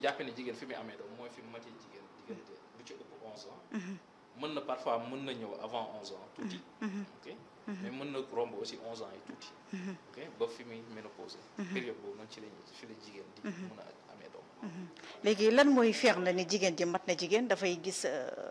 jàppe ne jigéen fi muy amee doom mooy fi mu matee jigéen diggante lu ci ëpp 11 ans. mën na parfois mën na ñëw avant 11 ans tuuti. ok mais mën na romb aussi 11 ans yi tuuti. ok ba fi muy ménopause. période boobu noonu ci la fi la jigéen di mën a amee doom. léegi lan mooy feex na ni jigéen ji mat na jigéen dafay gis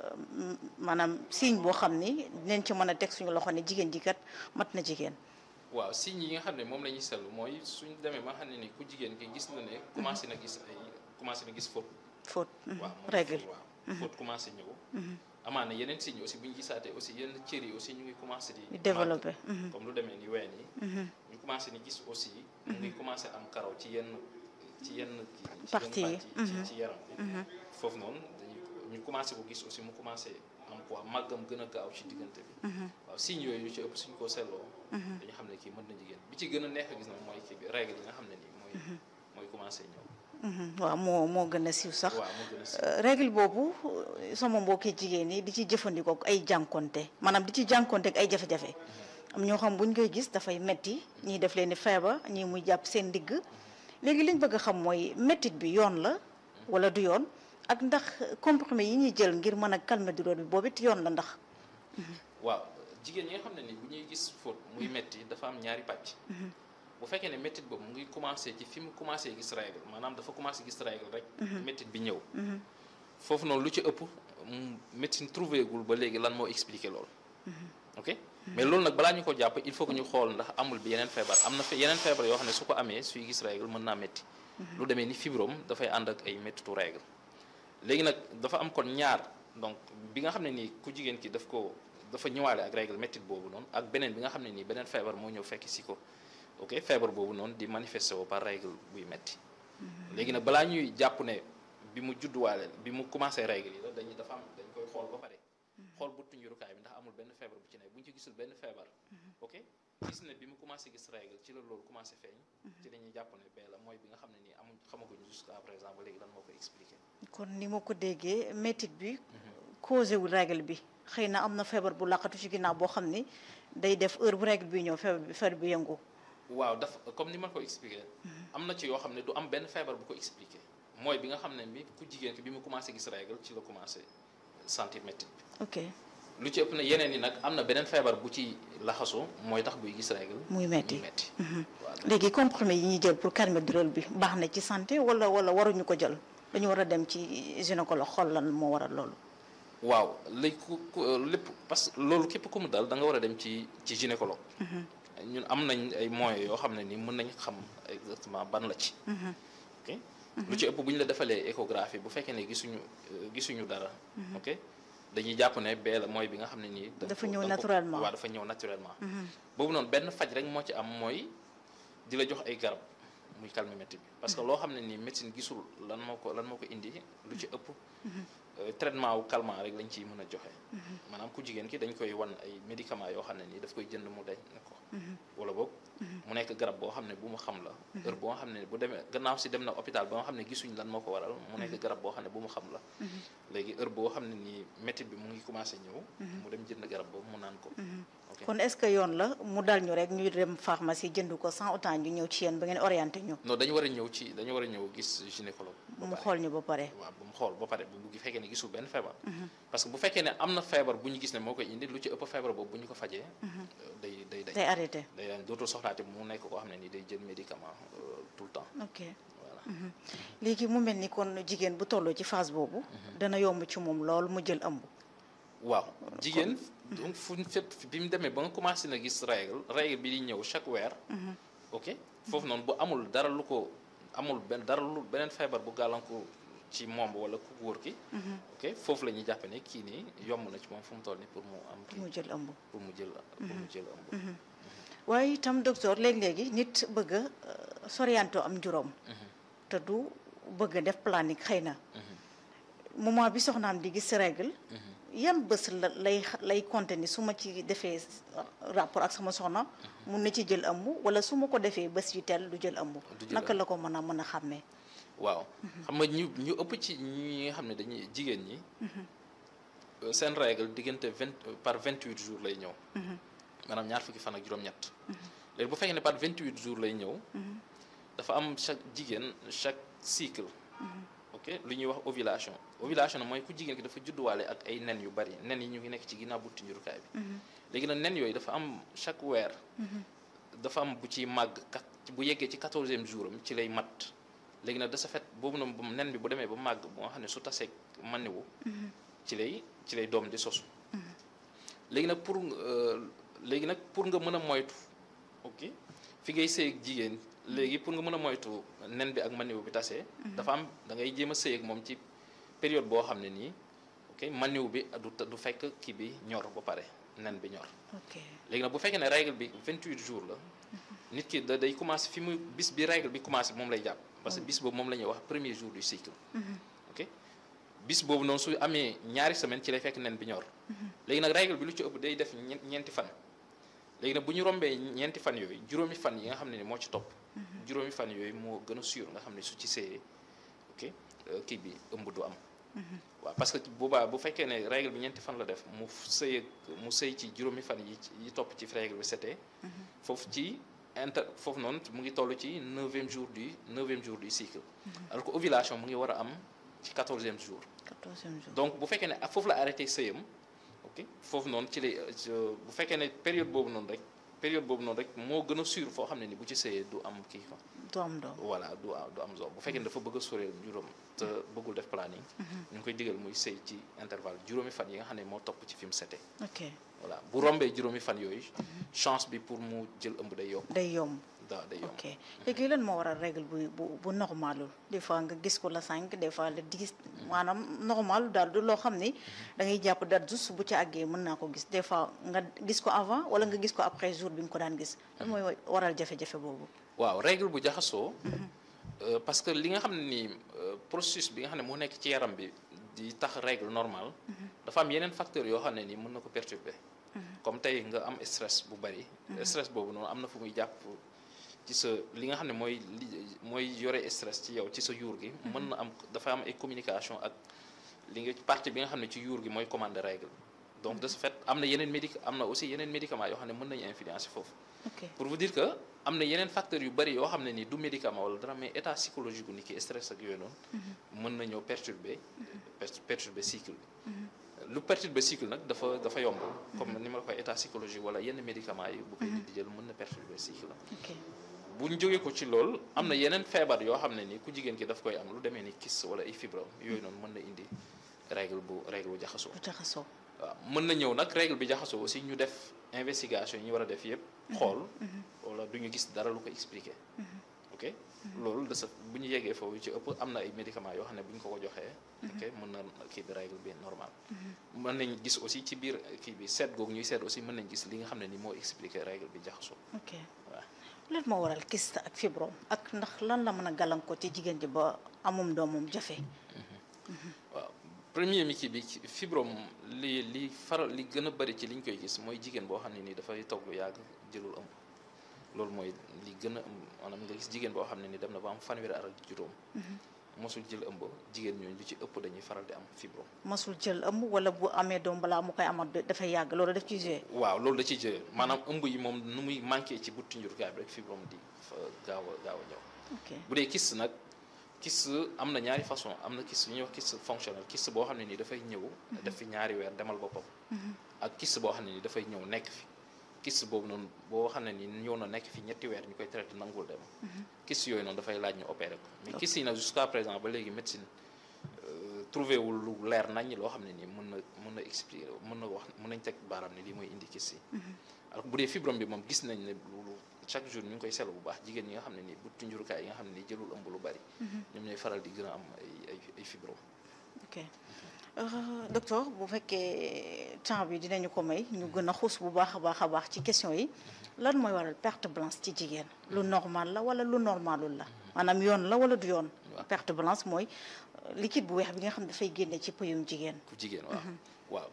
maanaam signe boo xam ni dinañ ci mën a teg suñu loxo ne jigéen ji kat mat na jigéen. waaw signes yi nga xam ne moom la ñuy seetlu mooy suñ demee ba xam ne ni ku jigéen ki gis na ne commencé na gis ay commencé na gis faute. faute waaw règle waaw faute commencé ñëw. amaana yeneen signes aussi bu ñu gisaatee aussi yenn cër yi aussi ñu ngi commencé di. développé comme lu demee ni ween yi. ñu commencé ni gis aussi. mu ngi commencé am karaw ci yenn ci yenn. partie yi ci ci yaram bi. foofu noonu dañuy ñu commencé ko gis aussi mu commencé am poids màggam gën a gaaw ci diggante bi. waaw signes yooyu yu ci ëpp suñ ko seetloo. dañu xam ne kii mën na jigéen bi ci gën a neex a gis nag mooy kii bi règle yi nga xam ne nii mooy. mooy commencé ñëw. waaw moo moo gën a siiw sax. waaw moo gën a siiw. règle boobu sama mbokki jigéen ñi di ci jëfandikoo ay jànkonte maanaam di ci jànkonte ak ay jafe-jafe. am ñoo xam buñ koy gis dafay metti ñii def leen ni feebar ñii muy jàpp seen ndigg léegi liñ bëgg a xam mooy mettit bi yoon la wala du yoon ak ndax comprimé yi ñuy jël ngir mën a calmer douleur bi boobu it yoon la ndax. waaw jigéen ñi nga xam ne ni bu ñuy gis faute muy metti dafa am ñaari pàcc. bu fekkee ne méttit boobu mu ngi commencé ci fi mu commencé gis règle maanaam dafa commencé gis règle rek. méttit bi ñëw. foofu noonu lu ci ëpp médecine trouvé gul ba léegi lan moo expliqué loolu. ok mais loolu nag balaa ñu ko jàpp il faut que ñu xool ndax amul bi yeneen feebar am na yeneen feebar yoo xam ne su ko amee suy gis règle mën naa métti. lu demee ni fibrome dafay ànd ak ay méttitu règle. léegi nag dafa am kon ñaar donc bi nga xam ne nii ku jigéen ki daf ko dafa ñëwaale ak règle méttit boobu noonu ak beneen bi nga xam ne nii beneen feebar moo ñëw fekk si ko. ok feebar boobu noonu di manifesté woo par règle buy metti léegi nag balaa ñuy jàpp ne bi mu judduwaale bi mu commencé règle yi la dañuy dafa am dañ koy xool ba pare xool bu tuñurukaay bi ndax amul benn feebar bu ci ne bu ñu ci gisul benn feebar ok gis ne bi mu commencé gis règle ci la loolu commencé feeñ ci dañuy jàpp ne bee la mooy bi nga xam ne nii amuñ xamaguñu jusqu'à présent ba léegi lan moo koy expliqué kon ni ma ko déggee métit bi causé wu règle bi xëy na am na feebar bu laqatu ci ginnaaw boo xam ni day def heure bu règle bi ñëw feebar bi feebar bi yëngu waaw daf comme ni ma ko expliqué am na ci yoo xam ne du am benn feebar bu ko expliqué mooy bi nga xam ne bi ku jigéen ki bi mu commencé gis règle ci la commencé sentir métti bi ok lu ci ëpp na yeneen yi nag am na beneen feebar bu ci laxasu mooy tax buy gis règle muy metti muy metti léegi comprimé yi ñuy jël pour calmer douleur bi baax na ci santé wala wala waruñu ko jël dañu war a dem ci gynécologue xool lan moo waral loolu waaw léegi ku lépp parce que loolu képp ku mu dal da nga war a dem ci ci gynécologue ñun am nañ ay moyens yoo xam ne ni mën nañ xam exactement ban la ci ok lu ci ëpp bu ñu la defalee échographie bu fekkee ne gisuñu gisuñu dara ok dañuy jàpp ne bee la mooy bi nga xam ne nii dafa ñëw naturellement waaw dafa ñëw naturellement boobu noonu benn faj rek moo ci am mooy di la jox ay garab muy calmer métti bi parce que loo xam ne nii médecine gisul lan moo ko lan moo ko indi lu ci ëpp traitement wu calmant rek lañ ciy mën a joxe maanaam ku jigéen ki dañ koy wan ay médicaments yoo xam ne nii daf koy jënd mu dañ ne ko wala boog mu nekk garab boo xam ne bu mu xam la heure boo xam ne bu demee gannaaw si dem na hôpital ba nga xam ne gisuñ lan moo ko waral mu nekk garab boo xam ne bu mu xam la léegi heure boo xam ne nii métti bi mu ngi commencé ñëw mu dem jënd garab boobu mu naan ko kon est-ce que yoon la mu dal ñu rek ñuy dem pharmacie jënd ko sans autant ñu ñëw ci yéen ba ngeen orienté ñu non dañu war a ñëw ci dañu war a ñëw gis gynécologue mu xool ñu ba pare waaw bu mu xool ba pare bu fekkee ne gisul benn feebar parce que bu fekkee ne am na feebar bu ñu gis ne moo koy indi lu ci ëpp feebar boobu bu ñu ko fajee day day day arrêté day dañ dootul soxlaate mu nekk koo xam ne ni day jël médicament tout le temps ok léegi mu mel ni kon jigéen bu tolloo ci phase boobu dana yomb ci moom lool mu jël ëmb waaw jigéen donc fu fépp bi mu demee ba nga commencé na gis règle règle bi di ñëw chaque weer ok foofu noonu bu amul dara lu ko amul benn dara lu beneen feebar bu gàllankoor ci moom wala ku góor ki ok foofu la ñuy jàppe ne kii nii yomb na ci moom fu mu toll nii pour mu am kii mu jël ëmb pour mu jël pour mu jël ëmb waaye itam docteur léegi-léegi nit bëgg a sorianto am juróom te du bëgg a def planning xëy na moment bi soxnaam di gis règle yan bés la lay lay compter ni su ma ci defee rapport ak sama soxna mun na ci jël ëmb wala su ma ko defee bés yu teel du jël ëmb naka la ko mën a mën a xàmmee waaw xam nga ñu ñu ëpp ci ñi nga xam ne dañuy jigéen ñi seen règle diggante vingt par vingt huit jours lay ñëw maanaam ñaar fukki fan ak juróom-ñett léegi bu fekkee ne par vingt huit jours lay ñëw dafa am chaque jigéen chaque cycle ok ok lu ñuy wax ovulation ovulation mooy ku jigéen ki dafa judduwaale ak ay nen yu bari nen yi ñu ngi nekk ci ginnaaw buntu njurukaay bi léegi nag nen yooyu dafa am chaque weer dafa am bu ci màgg kat bu yeggee ci quatorzième jour am ci lay mat léegi nag de ce fait boobu noonu bu nen bi bu demee ba màgg bu nga xam ne su tasee maniwu ci lay ci lay doom di sosu léegi nag pour léegi nag pour nga mën a moytu ok fi ngay sëy ak jigéen léegi pour nga mën a moytu nen bi ak maniwu bi tasee dafa am da ngay jéem a sëy ak moom ci période boo xam ne nii ok maniwu bi du du fekk kii bi ñor ba pare nen bi ñor ok léegi nag bu fekkee ne règle bi 28 jours la nit ki da day commencé fi mu bis bi règle bi commencé moom lay jàpp parce que bis boobu moom la ñuy wax premier jour du cycle ok bis boobu noonu su amee ñaari semaine ci lay fekk nen bi ñor léegi nag règle bi lu ci ëpp day def ñeenti fan léegi nag bu ñu rombee ñeenti fan yooyu juróomi fan yi nga xam ne ni moo ci topp juróomi fan yooyu moo gën a sûr nga xam ne su ci seeyee ok kii bi ëmb du am waaw parce que boobaa bu fekkee ne règle bi ñeenti fan la def mu sëy mu sëy ci juróomi fan yi yi topp ci règle bi setee foofu ci inter foofu noonu mu ngi toll ci neuvième jour du neuvième jour du cycle alors que ovulation mu ngi war a am ci quatorzième jour quatorzième jour donc bu fekkee ne foofu la arrêté sëyam ok foofu noonu ci lay bu fekkee ne période boobu noonu rek période boobu noonu rek moo gën a sûr foo xam ne ni bu ci sëyee du am kii quoi du am doom voilà du du am doom bu fekkee ne dafa bëgg a soreel juróom te bëggul def planning ñu ngi koy digal muy sëy ci intervalle juróomi fan yi nga xam ne moo topp ci fi mu setee ok voilà bu rombee juróomi fan yooyu chance bi pour mu jël ëmb day yokk day yomb da day yomb ok léegi lan moo waral règle bu bu bu normalul des fois nga gis ko la cinq des fois la dix maanaam normal daal du loo xam ni da ngay jàpp date juste bu ci àggee mën naa ko gis des fois nga gis ko avant wala nga gis ko après jour bi nga ko daan gis lan mooy waral jafe-jafe boobu waaw règle bu jaxasoo parce que li nga xam ne nii processus bi nga xam ne moo nekk ci yaram bi di tax règle normale dafa am yeneen facteurs yoo xam ne nii mën na ko perturber comme tey nga am stress bu bari stress boobu noonu am na fu muy jàpp ci sa li nga xam ne mooy li mooy yore stress ci yow ci sa yuur gi mën na am dafa am ay communication ak li nga partie bi nga xam ne ci yuur gi mooy commande règle donc de ce fait am na yeneen médic am na aussi yeneen médicaments yoo xam ne mën nañu influencer foofu ok pour vous dire que am na yeneen facteurs yu bari yoo xam ne ni du médicament wala dara mais état psychologique gu nit ki stress ak yooyu noonu mën na ñëw perturber perturber cycle bi lu perturber cycle nag dafa dafa yomb comme ni ma la koy état psychologique wala yenn médicaments yi bu koy nit di jël mën na perturber cycle la ok bu ñu jógee ko ci lool am na yeneen feebar yoo xam ne ni ku jigéen ki daf koy am lu demee ni kyste wala ay fibrome yooyu noonu mën na indi règle bu règle bu jaxasoo bu jaxasoo waaw mën na ñëw nag règle bi jaxasoo aussi ñu def investigation yi ñu war a def yëpp xool wala du ñu gis dara lu ko expliquer ok loolu de sa bu ñu yeggee foofu ci ëpp am na ay médicaments yoo xam ne bu ñu ko ko joxee ok mën na kii bi règle bi normal mën nañ gis aussi ci biir kii bi seet googu ñuy seet aussi mën nañ gis li nga xam ne ni moo expliquer règle bi jaxasoo ok waaw lan moo waral kyste ak fibrome ak ndax lan la mën a gàllankoor ci jigéen ji ba amum doomam jafe waaw premier mi kii bi fibrome li li faral li gën a bari ci li ñu koy gis mooy jigéen boo xam ne nii dafay toog lu yàgg jëlul ëmb loolu mooy li gën a maanaam nga gis jigéen boo xam ne ni dem na ba am fanweeri at ak juróom mosul jël ëmb jigéen ñooñu lu ci ëpp dañuy faral di am fibrome masul jël ëmb wala bu amee doom balaa mu koy amat dafay yàgg loolu daf ciy joué waaw loolu da ciy jëlee maanaam ëmb yi moom nu muy manqué ci buttu njurukaay bi rek fibrome di fa gaaw a gaaw a ñëw ok bu dee kyste nag kyste am na ñaari façon am na kyste yu ñuy wax kyste fonctionnel kyste boo xam ne nii dafay ñëw def fi ñaari weer demal boppam ak kyste boo xam ne nii dafay ñëw nekk fi kyste boobu noonu boo xam ne nii ñëw na nekk fi ñetti weer ñu koy traité nangul dem kyste yooyu noonu dafay laaj ñu opéré ko mais kyste yi nag jusqu'à présent ba léegi médecine trouvé wul lu leer nañ loo xam ne nii mën na mën na expliquer mën na wax mën nañ teg baaraam ne lii mooy indi kyste yi alors bu dee fibrome bi moom gis nañ ne loolu chaque jour ñu ngi koy seetlu bu baax jigéen ñi nga xam ne nii buttu njurukaay yi nga xam ne nii jëlul ëmb lu bari ñoom ñooy faral di gën a am ay ay ay fibrome ok docteur bu fekkee temps bi dinañu ko may ñu gën a xuus bu baax a baax a baax ci question yi lan mooy waral perte blanche ci jigéen lu normal la wala lu normalul la maanaam yoon la wala du yoon perte blanche mooy liquide bu weex bi nga xam ne dafay génne ci pëyum jigéen ku jigéen waaw waaw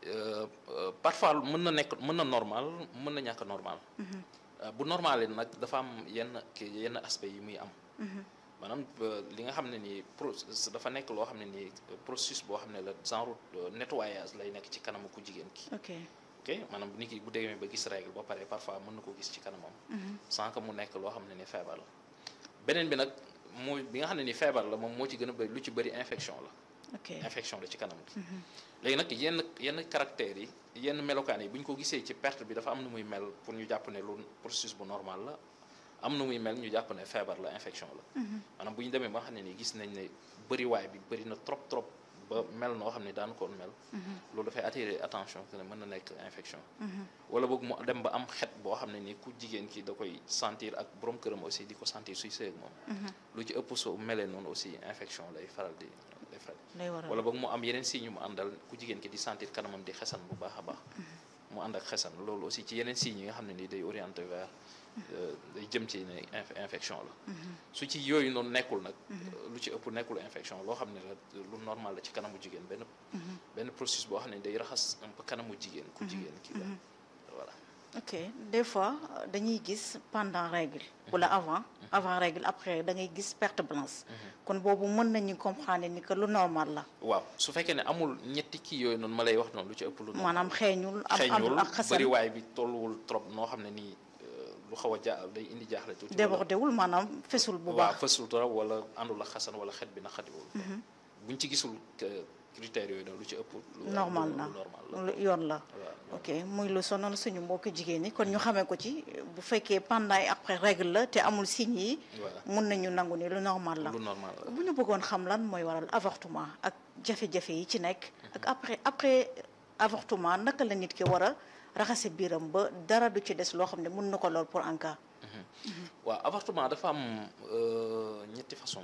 parfois mën na nekk mën na normal mën na ñàkk normal bu normal nag dafa am yenn kii yenn aspect yi muy am maanaam li nga xam ne nii pro dafa nekk loo xam ne nii processus boo xam ne la genre nettoyage lay nekk ci kanamu ku jigéen ki ok ok maanaam nit ki bu demee ba gis règle ba pare parfois mën na ko gis ci kanamam sans que mu nekk loo xam ne ni feebar la beneen bi nag mooy bi nga xam ne ni feebar la moom moo ci gën a bëri lu ci bëri infection la ok infection la ci kanam gi léegi nag yenn yenn caractères yi yenn melokaan yi bu ñu ko gisee ci perte bi dafa am nu muy mel pour ñu jàpp ne lu processus bu normal la am nu muy mel ñu jàpp ne feebar la infection la maanaam bu ñu demee ba nga xam ne nii gis nañ ne bëriwaay bi bëri na trop trop ba mel noo xam ne daan koon mel loolu dafay attirer attention que ne mën na nekk infection wala boog mu dem ba am xet boo xam ne nii ku jigéen ki da koy sentir ak borom këram aussi di ko sentir suy sëy ak moom lu ci ëpp soo melee noonu aussi infection lay faral di lay faral lay waral wala boog mu am yeneen signes yu mu àndal ku jigéen ki di sentir kanamam di xesan bu baax a baax mu ànd ak xesan loolu aussi ci yeneen signes yi nga xam ne nii day orienté vers euh, day jëm ci ne inf- infection la su ci yooyu noonu nekkul nag lu ci ëpp nekkul infection loo xam ne la lu normal la ci kanamu jigéen benn benn processus boo xam ne day raxas un peu kanamu jigéen ku jigéen ki la voilà ok des fois euh, dañuy gis pendant règle wala avant avant règle après da ngay gis perte blanche kon boobu mën nañu comprendre ni que lu normal la waaw su fekkee ne amul ñetti kii yooyu noonu ma lay wax noonu lu ci ëpp lu normal maanaam xeeñul am xeeñul amul ak xasan bëriwaay bi tolluwul trop noo xam ne nii euh, lu xaw a ja day indi jaaxle tuuti wala- débordé wul maanaam fesul bu waaw baax fësul trop wala àndul ak xasan wala xet bi na xadiwul buñ ci gisul que critères yooyu noonu lu ci ëpp lu normal lu- na lu normal la lu yoon la waaw ok muy lu sonal suñu mbokki jigéen ñi kon ñu xamee ko ci bu fekkee pendant et après règle la te amul signes yi voilà mun nañu nangu ni lu normal la lu normal la bu ñu bëggoon xam lan mooy waral avortement ak jafe-jafe yi ci nekk ak après après avortement naka la nit ki war a raxase biiram ba dara du ci des loo xam ne mun na ko lool pour en cas waaw avortement dafa am euh, ñetti façon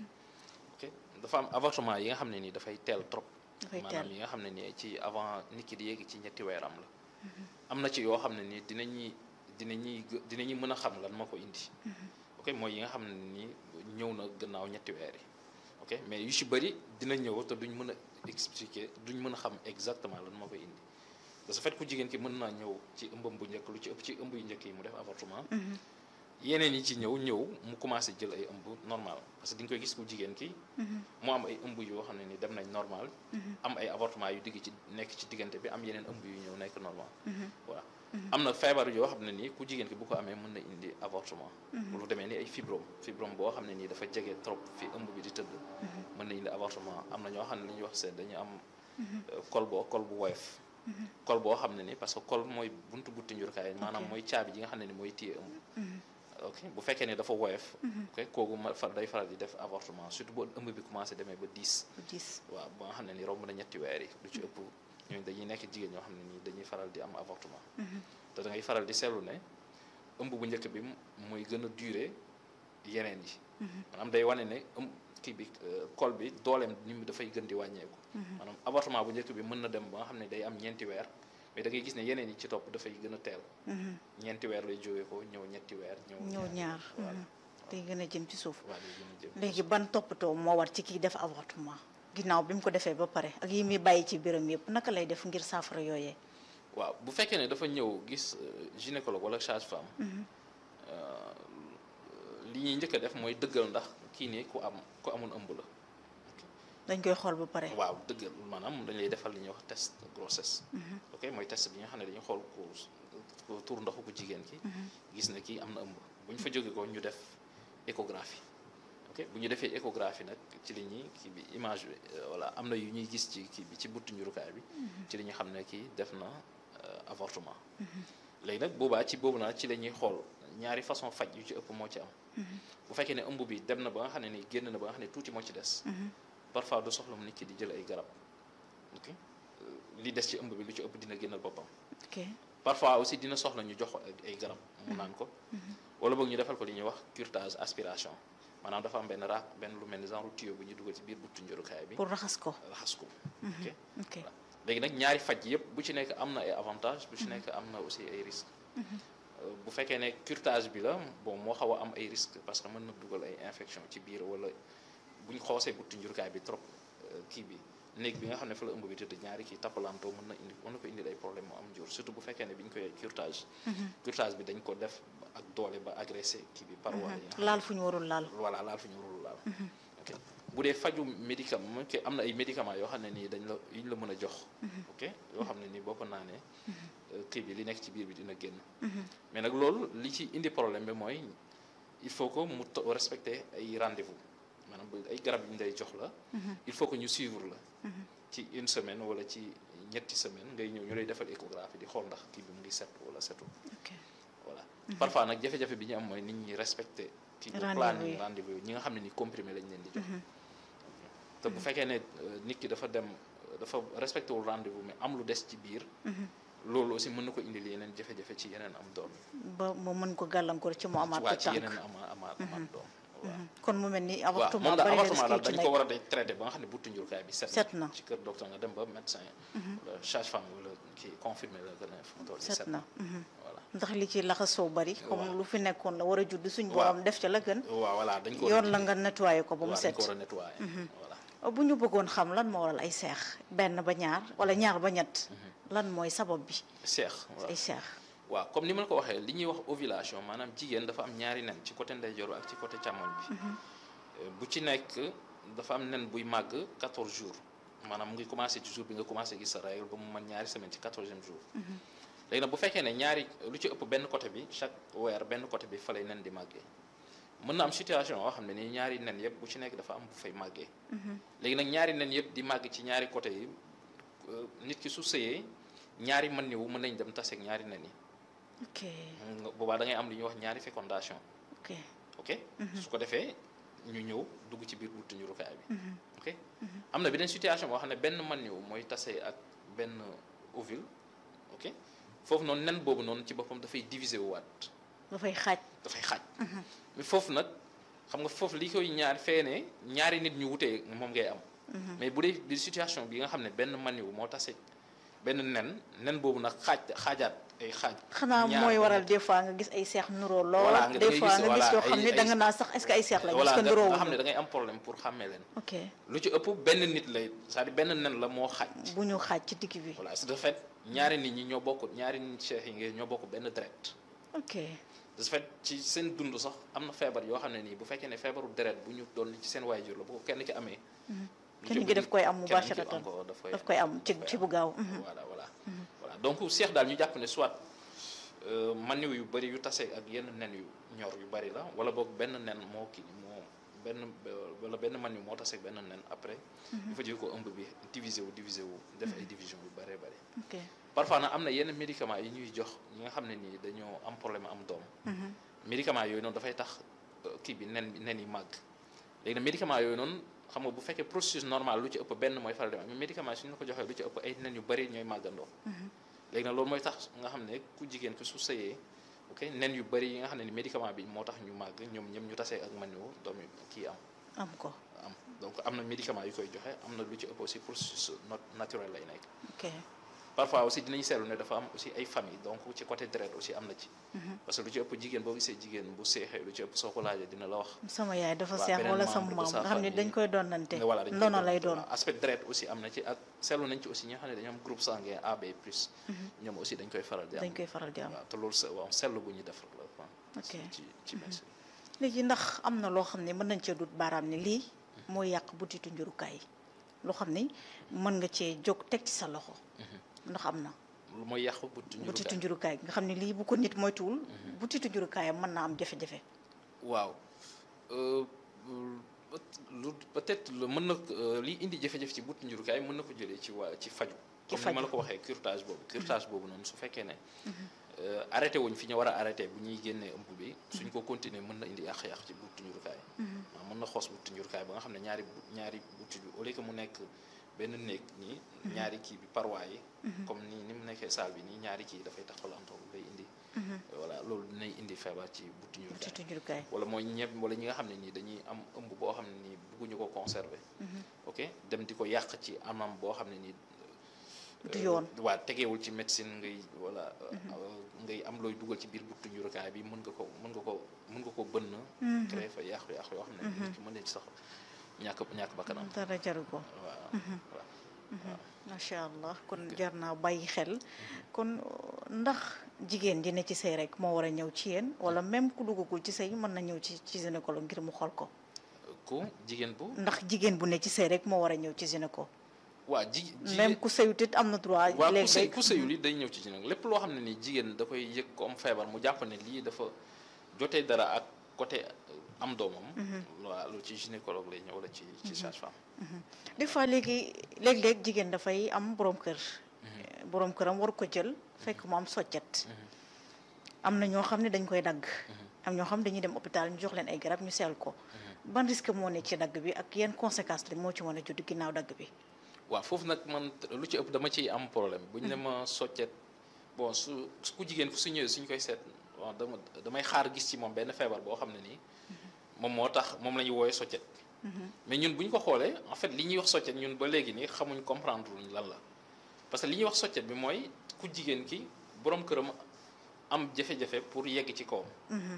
ok dafa am avortement yi nga xam ne nii dafay teel trop dafay maanaam teel yi nga xam ne nii ci avant nit ki di yéegi ci ñetti weeram la am na ci yoo xam ne nii dinañuy dinañuy gë- dinañuy mën a xam lan moo ko indi ok mooy yi nga xam ne nii ñëw na gannaaw ñetti weer yi ok mais yu ci bëri dina ñëw te duñ mën a expliquer duñ mën a xam exactement lan moo koy indi de ce fait ku jigéen ki mën naa ñëw ci ëmbam bu njëkk lu ci ëpp ci ëmb yu njëkk yi mu def avortement yeneen yi ci ñëw ñëw mu commencé jël ay ëmb normal parce que di nga koy gis ku jigéen ki mu am ay ëmb yoo xam ne ni dem nañ normal am ay avortement yu digg ci nekk ci diggante bi am yeneen ëmb yu ñëw nekk normal voilà am na feebar yoo xam ne nii ku jigéen ki bu ko amee mën na indi avortement lu demee ni ay fibrome fibrome boo xam ne nii dafa jege trop fi ëmb bi di tëdd mën na indi avortement am na ñoo xam ne li ñuy wax seen dañu am euh, col boo col bu woyof col boo xam ne ni parce que col mooy buntu butti njurkaay maanaam mooy caabi ji nga xam ne ni mooy téye ëmb ok bu fekkee ne dafa woyof ok kooku ma fa day faral di def avortement surtout bu ëmb bi commencé demee ba 10 bu gis waaw ba nga xam ne ni romb na ñetti weer yi lu ci ëpp ñooñu dañuy nekk jigéen ñoo xam ne nii dañuy faral di am avortement te da ngay faral di seetlu ne ëmb bu njëkk bi mooy gën a durer yeneen yi maanaam day wane ne ëmb kii bi euh, col bi dooleem ni mu dafay gën di wàññeeku maanaam avortement bu njëkk bi mën na dem ba nga xam ne day am ñeenti weer mais da ngay gis ne yeneen yi ci topp dafay gën a teel ñeenti weer lay jógee ko ñëw ñetti weer ñëw ñëw ñaar voilà day gën a jëm ci suuf waaw day gën a jëm léegi ban toppatoo moo war ci kii def avortement ginnaaw bi mu ko defee ba pare ak yi muy bàyyi ci biiram yëpp naka lay def ngir saafara yooyee waaw bu fekkee ne dafa ñëw gis euh, gynécologue wala sage-femme euh, li ñuy njëkk a def mooy dëggal ndax kii nii ku am ku amoon ëmb la dañ koy xool ba pare waaw dëggal maanaam dañ lay defal li ñuy wax test grossesse ok mooy test bi nga xam ne dañuy xool ku ku tur ndoxu ku jigéen ki gis ne kii am na ëmb bu ñu fa jóge ko ñu def échographie ok bu ñu defee échographie nag ci li ñuy kii bi image bi euh, voilà am na yu ñuy gis ci kii bi ci buttu njurukaay bi ci li ñu xam ne kii def na euh, avortement léegi nag boobaa ci boobu naa ci la ñuy xool ñaari façon faj yu ci ëpp moo ci am bu fekkee ne ëmb bi dem na ba nga xam ne ni génn na ba nga xam ne tuuti moo ci des parfois du soxla mu nit ki di jël ay garab ok Euh, li des ci ëmb bi lu ci ëpp dina génnal boppam ok parfois aussi dina soxla ñu jox ko ay- ay garab mu naan ko wala boog ñu defal ko li ñuy wax curetage aspiration maanaam dafa am benn ra benn lu mel ni genre tuyau bu ñu dugal ci biir buttu njurukaay bi pour raxas ko raxas ko ok ok voilà léegi nag ñaari faj yëpp bu ci nekk am na ay avantages bu ci nekk am na aussi ay risques Euh, bu fekkee ne curetage bi la bon moo xaw a am ay risques parce que mën na dugal ay infection ci biir wala bu ñu xoosee buttu njurukaay bi trop euh, kii bi néeg bi nga xam ne fa la ëmb bi tëdd ñaari kii tappalantoo mën na indi mën na ko indil ay problème mu am jur surtout bu fekkee ne bi ñu koy curetage curetage bi dañ ko def ak doole ba agressé kii bi paroi yi nga xam ne laal fu ñu warul laal voilà laal fi ñu warul laal ok bu dee faju médicament ok am na ay médicaments yoo xam ne nii dañ la yu ñu la mën a jox ok yoo xam ne nii boo ko naanee euh, kii bi li nekk ci biir bi dina génn mais nag loolu li ci indi problème bi mooy il faut que mu to- respecter ay rendez-vous maanaam bu ay garab yu ñu lay jox la il faut que ñu suivre la ci une semaine wala ci ñetti semaine ngay ñëw ñu lay defal échographie di xool ndax kii bi mu ngi set wala setul ok voilà parfois nag jafe-jafe bi ñu am mooy nit ñi respecter kii bu Rendez-vous planning yi. rendez-vous yi ñi nga xam ne ni comprimé lañ leen di jox te bu fekkee ne euh, nit ki dafa dem euh, dafa respecté wul rendez-vous mais am lu des ci biir loolu aussi mën na ko indil yeneen jafe-jafe ci yeneen am doom ba mu mën ko gàllankoor ci mu amaat waa ko ci tànk yeneen ama ama amaat doom waaw kon mu mel ni waaw avortement moom daal bari na avortement daal risque dañ ci ko nekk war a day traité ba nga xam ne buttu njurukaay bi set Set na. ci kër docteur nga dem ba médecin wala sage-femme wala kii confirmé la gën a fu mu toll nii set na mhm. voilà ndax li ci laxasoo bari comme Waaw. lu fi nekkoon la war a judd suñ Waaw. borom def ca la gën waaw voilà dañ ko yoon la nga nettoyé ko ba mu waaw dañ set ko war a nettoyer voilà bu ñu bëggoon xam lan moo waral ay seex benn ba ñaar wala ñaar ba ñett lan mooy sabab bi seex waaw ay seex waaw comme ni ma la ko waxee li ñuy wax ovulation maanaam jigéen dafa am ñaari nen ci côté ndeyjoor ak ci côté càmmoñ bi Euh, bu ci nekk dafa am nen buy màgg 14 jours maanaam mu ngi commencé ci jour bi nga commencé gis sa règle ba mu mën ñaari semaine ci 14e jour léegi nag bu fekkee ne ñaari lu ci ëpp benn côté bi chaque weer benn côté bi fa lay nen di màggee mën na am situation yoo xam ne nii ñaari nen yëpp bu ci nekk dafa am bu fay màggee léegi nag ñaari nen yëpp di màgg ci ñaari côté yi euh, nit ki su sëyee ñaari mën niwu mën nañ dem taseeg ñaari nen yi ok nga boobaa da ngay am lu ñuy wax ñaari fécondation ok ok su ko defee ñu ñëw dugg ci biir buntu njurukaay bi ok am na beneen situation boo xam ne benn man ñëw mooy tase ak benn ovule ok foofu noonu nen boobu noonu ci boppam dafay diviser wu waat dafay xaaj dafay xaaj mais foofu nag xam nga foofu li koy ñaar feene ñaari nit ñu wutee moom ngay am mais bu dee di situation bi nga xam ne benn man ñëw moo tase benn nen nen boobu nag xaaj xaajaat ay xaaj xanaa ñaar mooy ba waral ñett. des fois nga gis ay seex nuroo lool Voilà, nga- da des ngay fois gis, nga gis voilà, yoo xam ay- ne da nga ay- naa sax est-ce que ay seex lañ voilà parce que nga nuroo nga xam ne da ngay am problème pour xàmmee leen ok lu ci ëpp benn nit lay c'est-à-dire benn nen la moo xaaj bu ñu xaaj ci digg bi voilà c'est de fait ñaari nit ñi ñoo bokk ñaari nit cheikh yi ngeen ñoo bokk benn deret ok de ce fait ci seen dund sax am na feebar yoo xam ne nii bu fekkee ne feebaru deret bu ñu doon ci seen waajur la bu ko kenn ki amee lu ci kenn ëpp gi daf koy am kenn ki mubasharatan encore daf koy daf koy am ci daf ci koy bu am. gaaw mhm. voilà voilà voilà donc seex daal ñu jàpp ne soit euh, maniw yu bëri yu tase ak yenn nen yu ñor yu bëri la wala boog benn nen moo kii moo benn wala benn maniw moo tase ak benn nen après il faut dire ko ëmb bi divisé wu divisé wu def ay division yu bëree bëri ok parfois nag am na yenn médicaments yi ñuy jox ñi nga xam ne nii dañoo am problème am doom Mhm. médicaments yooyu noonu dafay tax euh, kii bi nen bi nen yi màgg léegi nag médicaments yooyu noonu xam nga bu fekkee processus normal lu ci ëpp benn mooy faral di am mais médicaments yi suñu la ko joxee lu ci ëpp ay nen yu bëri ñooy màggandoo léegi nag loolu mooy tax nga xam ne ku jigéen ki su sëyee ok nen yu bëri yi nga xam ne ni médicament bi moo tax ñu màgg ñoom ñoom ñu tasee ak man yu doom yi kii am am ko am donc am na médicament yu koy joxe am na lu ci ëpp aussi processus not- naturel lay nekk ok parfois aussi dinañ seetlu ne dafa am aussi ay famille donc ci côté deret aussi am na ci parce que lu ci ëpp jigéen boo gisee jigéen bu seexee lu ci ëpp soo ko laajee dina la wax sama yaay dafa Waa, seex beneen wala membre sama de maam sa nga xam ne famille. dañ koy doonante nga voilà dañ koy ndono doon- lay doon voilà, aspect deret aussi am na ci ak seetlu nañ ci aussi ñi nga xam ne dañoo am groupe sanguin AB plus ñoom aussi dañ koy faral di am dañ koy faral di am waaw te loolu se waaw seetlu bu ñuy def la quoi Ok. ci ci médecine léegi ndax am na loo xam ne mën nañ cee dut baaraam ni lii mooy yàq butitu njurukaay loo xam ni mën nga cee jóg teg ci sa loxo ndax am na lu mooy yàqu butitu butitu njurukaay njurukaay nga xam ne lii bu ko nit moytuwul butitu njurukaayam mën naa am jafe-jafe waaw euh, lu peut-être lu mën na euh, li indi jafe-jafe ci butitu njurukaay mën na ko jëlee ci waa ci faju Ci comme ni ma la faju. ko waxee curtage boobu curtage boobu noonu su fekkee ne euh, arrêté wuñ fi ñu war a arrêté bu ñuy génnee ëmb bi suñ ko continuer mën na indi yàq-yàq ci butitu njurukaay waaw mën na xoos butitu njurukaay ba nga xam ne ñaari bu- ñaari butit bi au lieu que mu nekk benn néeg nii ñaari kii bi paroi yi comme nii ni mu nekkee salle bi nii ñaari kii dafay taxalantoo day indi voilà loolu dinay indi feebar ci butitu njurukaay butitu njurukaay wala mooy ñëpp wala ñi nga xam ne nii dañuy am ëmb boo xam ne nii bëgguñu ko conserver ok dem di ko yàq ci anam boo xam ne nii du yoon waa tegeewul ci médecine ngay wala ngay am looy dugal ci biir buttu njurukaay bi mën nga ko mën nga ko mën nga ko bënn créer fa yàqu yàqu yoo xam ne nit ki mën na ci sax ñàkk ñàkk bakkanam dara jaru ko waaw waaw macha allah kon jar naa bàyyi xel kon ndax jigéen ji ne ci sëy rek moo war a ñëw ci yéen wala même ku duggagul ci sëy mën na ñëw ci ci gynécologue ngir mu xool ko ku jigéen bu ndax jigéen bu ne ci sëy rek moo war a ñëw ci gynéco waa ji même ku sëyut it am na droit waaw ku sëy léeg-léeg ku sëyul yi day ñëw ci gynécologue lépp loo xam ne ni jigéen da koy yëg ko am feebar mu jàpp ne lii dafa jotee dara ak côté am doomam. waaw lu ci gynécologue lay ñëw wala ci ci sage-femme. des fois léegi léeg-léeg jigéen dafay am borom kër. borom këram war ko jël fekk mu am soccet. am na ñoo xam ne dañ koy dagg. am ñoo xam dañuy dem hôpital ñu jox leen ay garab ñu seel ko. ban risque moo nekk ci dagg bi ak yan conséquences la moo ci mën a judd ginnaaw dagg bi. waaw foofu nag man lu ci ëpp dama ciy am problème bu ñu ne ma soccet bon su ku jigéen ku su ñëwee suñ koy seet bon dama damay xaar gis ci moom benn feebar boo xam ne nii moom moo tax moom la ñuy wooyee soccet. mais ñun bu ñu ko xoolee en fait li ñuy wax soccet ñun ba léegi nii xamuñ comprendre luñ lan la parce que li ñuy wax soccet bi mooy ku jigéen ki borom këram am jafe-jafe pour yegg ci kawam.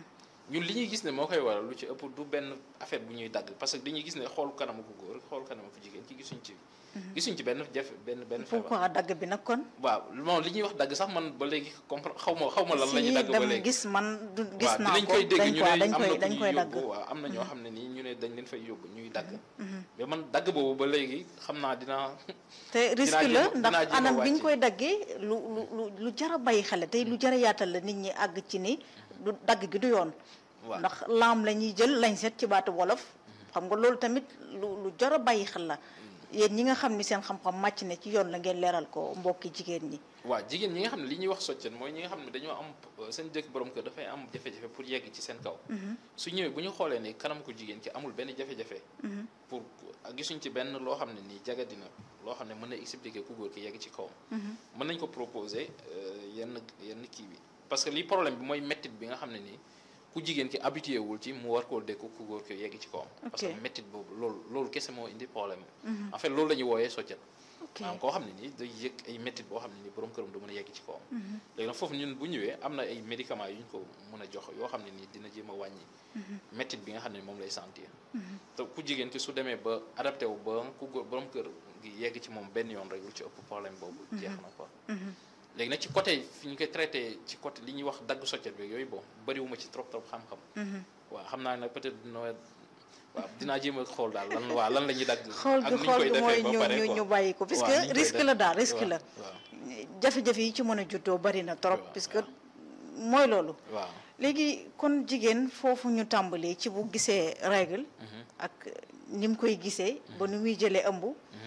ñun li ñuy gis ne moo koy waral lu ci ëpp du benn affaire bu ñuy dagg parce que dañuy gis ne xool kanamu ku góor xool kanamu ku jigéen ki gisuñ ci. gisuñ ci benn jafe benn benn feebar. pourquoi dagg bi nag kon. waaw moom li ñuy wax dagg sax man ba léegi comprendre xaw ma xaw ma lan la ñuy dagg ba léegi gis man du gis waaw naa dinañ ko koy dégg ñu ne dañ am koy na dañ ku koy ñuy dagg. yóbbu waaw am na ñoo xam ne nii ñu ne dañ leen fay yóbbu ñuy dagg. mais man dagg boobu ba léegi xam naa dinaa. te risque la jéem- ndax dinaa jéem a anam bi ñu wàcc. koy daggee lu lu lu lu jar a bàyyi xel tey lu jar a yaatal la nit ñi àgg ci ni du dagg gi du yoon. waaw ndax laam la ñuy jël lañ set ci baatu wolof. xam nga loolu tamit lu lu jar a bàyyi xel la. yéen ñi nga xam ni seen xam-xam màcc na ci yoon la ngeen leeral ko mbokki jigéen ñi. waaw jigéen ñi nga xam ne li ñuy wax soccet mooy ñi nga xam ne dañoo am euh, seen jëkk borom kër dafay am jafe-jafe pour yegg ci seen kaw su ñëwee bu ñu xoolee ne kanam ko jigéen ki amul benn jafe-jafe pour ak gisuñ ci benn loo xam ne nii jaga dina loo xam ne mën na expliquer ku góor ki yegg ci kawam mën nañ ko proposer euh, yenn yenn kii bi parce que li problème bi mooy mettit bi nga xam ne nii ku jigéen ki habitué wul ci mu war koo dékku ku góor ki yegg ci kawam parce que Ok. mettit boobu loolu loolu kese moo indi problème en fait loolu la ñuy wooyee soccet ok maanaam koo xam ne nii day yëg ay méttit boo xam ne nii borom këram du mën a yegg ci kawam léegi nag foofu ñun bu ñëwee am na ay médicaments yu ñu ko mën a jox yoo xam ne nii dina jéem a wàññi méttit bi nga xam ne moom lay sentir te ku jigéen ki su demee ba adapté wu ba ku góor borom kër gi yegg ci moom benn yoon rek lu ci ëpp problème boobu jeex na quoi léegi nag ci côté fi ñu koy traité ci côté li ñuy wax dagg soccet bi yooyu bon bëriwuma ci trop trop xam-xam waaw xam naa nag peut-être dina waaw dinaa jéem a xool daal lan waaw lan la ñuy dagg xool ak gi ni ñu xool koy gi mooy defee ba ñu pare ñu quoi. ñu bàyyi ko parce waaw ni que ñu koy risque def. la daal risque waaw, la waaw jafe-jafe yi ci mën a juddoo bari na trop waaw, puisque waaw. mooy loolu waaw léegi kon jigéen foofu ñu tàmbalee ci bu gisee règle ak ni mu koy gisee ba nu muy jëlee ëmb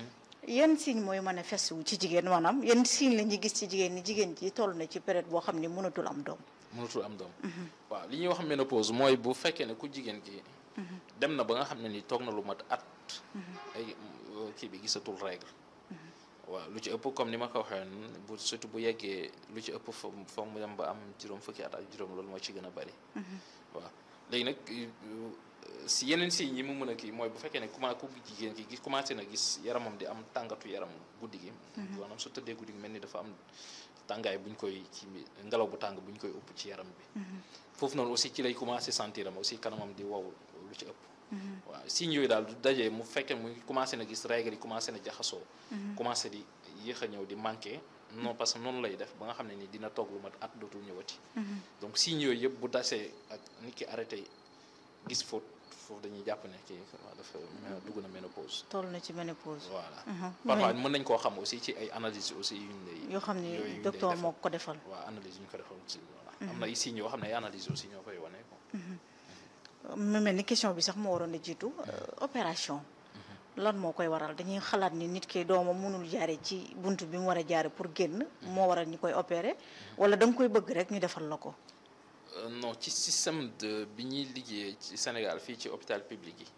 yan signe mooy manifeste wu ci jigéen maanaam yan signe la ñuy gis ci jigéen ni jigéen ji toll na ci période boo xam ni mënatul am doom mënatul am doom waaw li ñuy wax ménopause mooy bu fekkee ne ku jigéen ki dem na ba nga xam ne ni toog na lu mat at ay euh, kii bi gisatul règle waaw lu ci ëpp comme ni ma ko waxee woon bu surtout bu yeggee lu ci ëpp fo foog mu dem ba am juróom fukki at ak juróom loolu moo ci gën a bari waaw léegi nag euh, si yeneen signes yi mu mën a kii mooy bu fekkee ne commencé ku jigéen ki gis commencé na gis yaramam di am tàngatu yaram guddi gi maanaam su tëddee guddi gi mel ni dafa am tàngaay bu ñu koy ci ngelaw bu tàng bu ñu koy upp ci yaram bi foofu noonu aussi ci lay commencé sentir am aussi kanamam di wow lu ci ëpp waaw signes yooyu daal du dajee mu fekkee mu commencé na gis règle yi commencé na jaxasoo commencé di yéex a ñëw di manqué non parce que noonu lay def ba nga xam ne ni dina toog lu mat at dootul ñëwati donc signes yooyu yëpp bu dasee ak nit ki arrêté gis faute foofu dañuy jàpp ne kii waaw dafa mel- dugg na ménopause toll na ci ménopause voilà Mhm. parfois mën nañ koo xam aussi ci ay analyses aussi yu ñu lay yoo xam ni yooyu ñu lay docteur defal. moo ko defal waaw analyse yu ñu ko defal aussi voilà am na ay signes yoo xam ne ay analyse aussi ñoo koy wane quoi mu mel ni question bi sax moo waroon a jiitu euh, opération lan moo koy waral dañuy xalaat ni nit ki doomam mënul jaare ci bunt bi mu war a jaare pour génn moo waral ñu koy opérer wala da nga koy bëgg rek ñu defal la ko Euh, non ci système de bi ñuy liggéeyee ci Sénégal fii ci hôpital public yi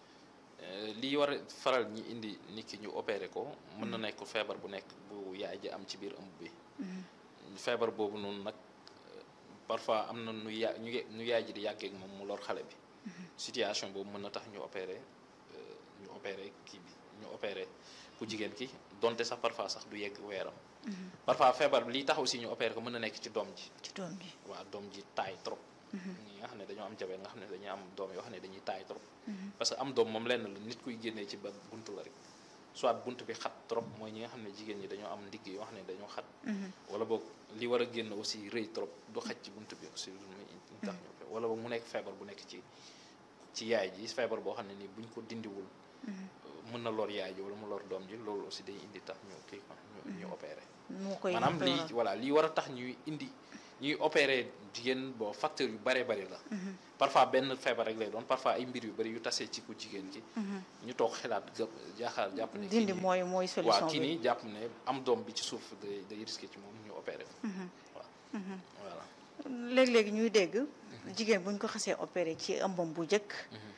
euh, li war a faral ñi indi nit ki ñu opéré ko mën na nekk feebar bu nekk bu yaay ji am ci biir ëmb bi feebar boobu noonu nag euh, parfois am na nu ya ñu ñu yaay ji di yàggee ak moom mu lor xale bi situation boobu mën na tax ñu opéré euh, ñu opéré kii bi ñu opéré ku jigéen ki donte sax parfois sax du yegg weeram parfois feebar bi lii tax aussi ñu opéré ko mën na nekk ci doom ji ci doom ji waa doom ji taay trop ñi nga xam ne dañoo am jabe nga xam ne dañuy am doom yoo xam ne dañuy taay trop parce que am doom moom lenn la nit kuy génnee ci ba buntu la rek soit bunt bi xat trop mooy ñi nga xam ne jigéen ñi dañoo am ndigg yoo xam ne dañoo xat wala boog li war a génn aussi rëy trop du xaj ci bunt bi aussi lu muy tax ñu ko wala boog mu nekk feebar bu nekk ci ci yaay ji feebar boo xam ne nii buñ ko dindiwul mën na lor yaay ji wala mu lor doom ji loolu aussi day indi tax ñu kii quoi ñu ñu opéré moo koy maanaam lii waral. voilà lii war a tax ñuy indi ñuy opérer jigéen bon facteur yu bëree bëri la parfois benn feebar rek lay doon parfois ay mbir yu bëri yu tasee ci ku jigéen ki ñu toog xalaat gë- jaaxaar jàpp ne kii dindi nii- mooy mooy solution waaw kii bi nii jàpp ne am doom bi ci suuf day day risqué ci moom ñu opéré ko waaw voilà léeg-léegi ñuy dégg jigéen buñ ko xasee opéré ci ëmbam bu njëkk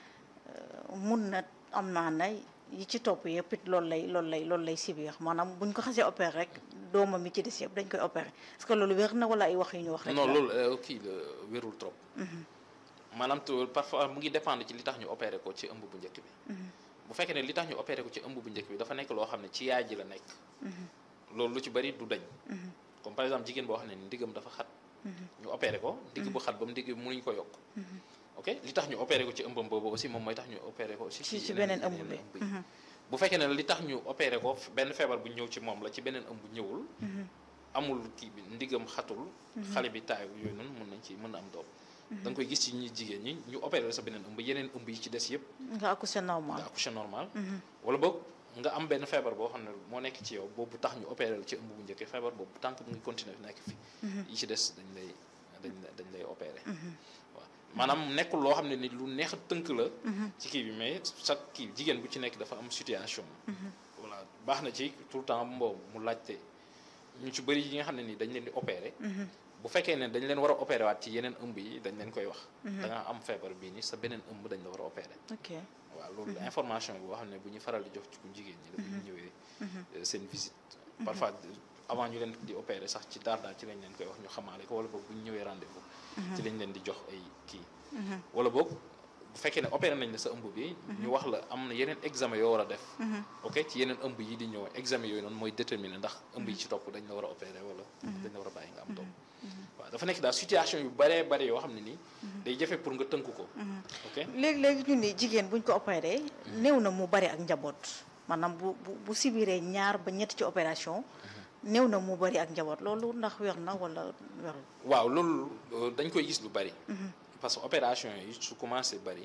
mun na am naa na yi ci topp yëpp it loolu lay loolu lay loolu lay sibir maanaam buñ ko xasee opéré rek doomam mi ci des yëpp dañ koy opéré est-ce que loolu wér na wala ay wax yu ñu wax rek non la? loolu euh, kii la wérul trop maanaam tu parfois mu ngi dépendre ci li tax ñu opéré ko ci ëmb bu njëkk bi bu fekkee ne li tax ñu opéré ko ci ëmb bu njëkk bi dafa nekk loo xam ne ci yaay ji la nekk loolu lu ci bëri du dañ comme par exemple jigéen boo xam ne ndigam dafa xat ñu opéré ko ndigg bu xat ba mu ndigg bi mënuñ ko yokk ok li tax ñu opéré ko ci ëmbam boobu aussi moom mooy tax ñu opéré ko aussi ci ci yeneen- beneen ëmb yeneen bi ëmb yi. bu fekkee ne li tax ñu opéré ko benn feebar bu ñëw ci moom la ci beneen ëmb ñëwul amul kii bi ndigam xatul xale bi taayu yooyu noonu mën nañ ci mën na am doom da nga koy gis ci ñi jigéen ñi ñu opéré la sa beneen ëmb yeneen ëmb yi ci des yëpp nga accouché normal nga accouché normal wala boog nga am benn feebar boo xam ne moo nekk ci yow boobu tax ñu opéré la ci ëmb bu njëkk feebar boobu tant que mu ngi continuer nekk fi yi ci des dañ lay dañ lay dañ lay opéré waaw maanaam nekkul loo xam ne ni lu neex a tënk la ci kii bi mais chaque kii jigéen bu ci nekk dafa am situation voilà baax na ci tout le temps mboo mu laajte ñu ci bëri yi nga xam ne ni dañ leen di opéré bu fekkee ne dañ leen war a opéré waat ci yeneen ëmb yi dañ leen koy wax da nga am feebar bii ni sa beneen ëmb dañ la war a opéré ok waaw loolu information boo xam ne bu ñu faral di jox ci ku jigéen ñi la bu ñu ñëwee euh, seen visite parfois avant ñu leen di opérer sax ci daar daar ci lañ leen koy wax ñu xamaale ko wala boog bu ñu ñëwee rendez-vous ci lañ leen di jox ay kii wala boog bu fekkee ne opéré nañ la sa ëmb bi ñu wax la am na yeneen examen yoo war a def ok ci yeneen ëmb yi di ñëw examen yooyu noonu mooy déterminer ndax ëmb yi ci topp dañ la war a opéré wala dañ la war a bàyyi nga am doom waaw dafa nekk daal situation yu baree bare yoo xam ne nii day jafe pour nga tënk ko ok léegi-léegi ñu ni jigéen buñ ko opéré néew na mu bari ak njaboot maanaam bu bu bu sibiree ñaar ba ñett ci opération néew na mu bari ak njaboot loolu ndax wér na wala wérul waaw loolu euh, dañ koy gis lu bari parce que opération yi su commencé bari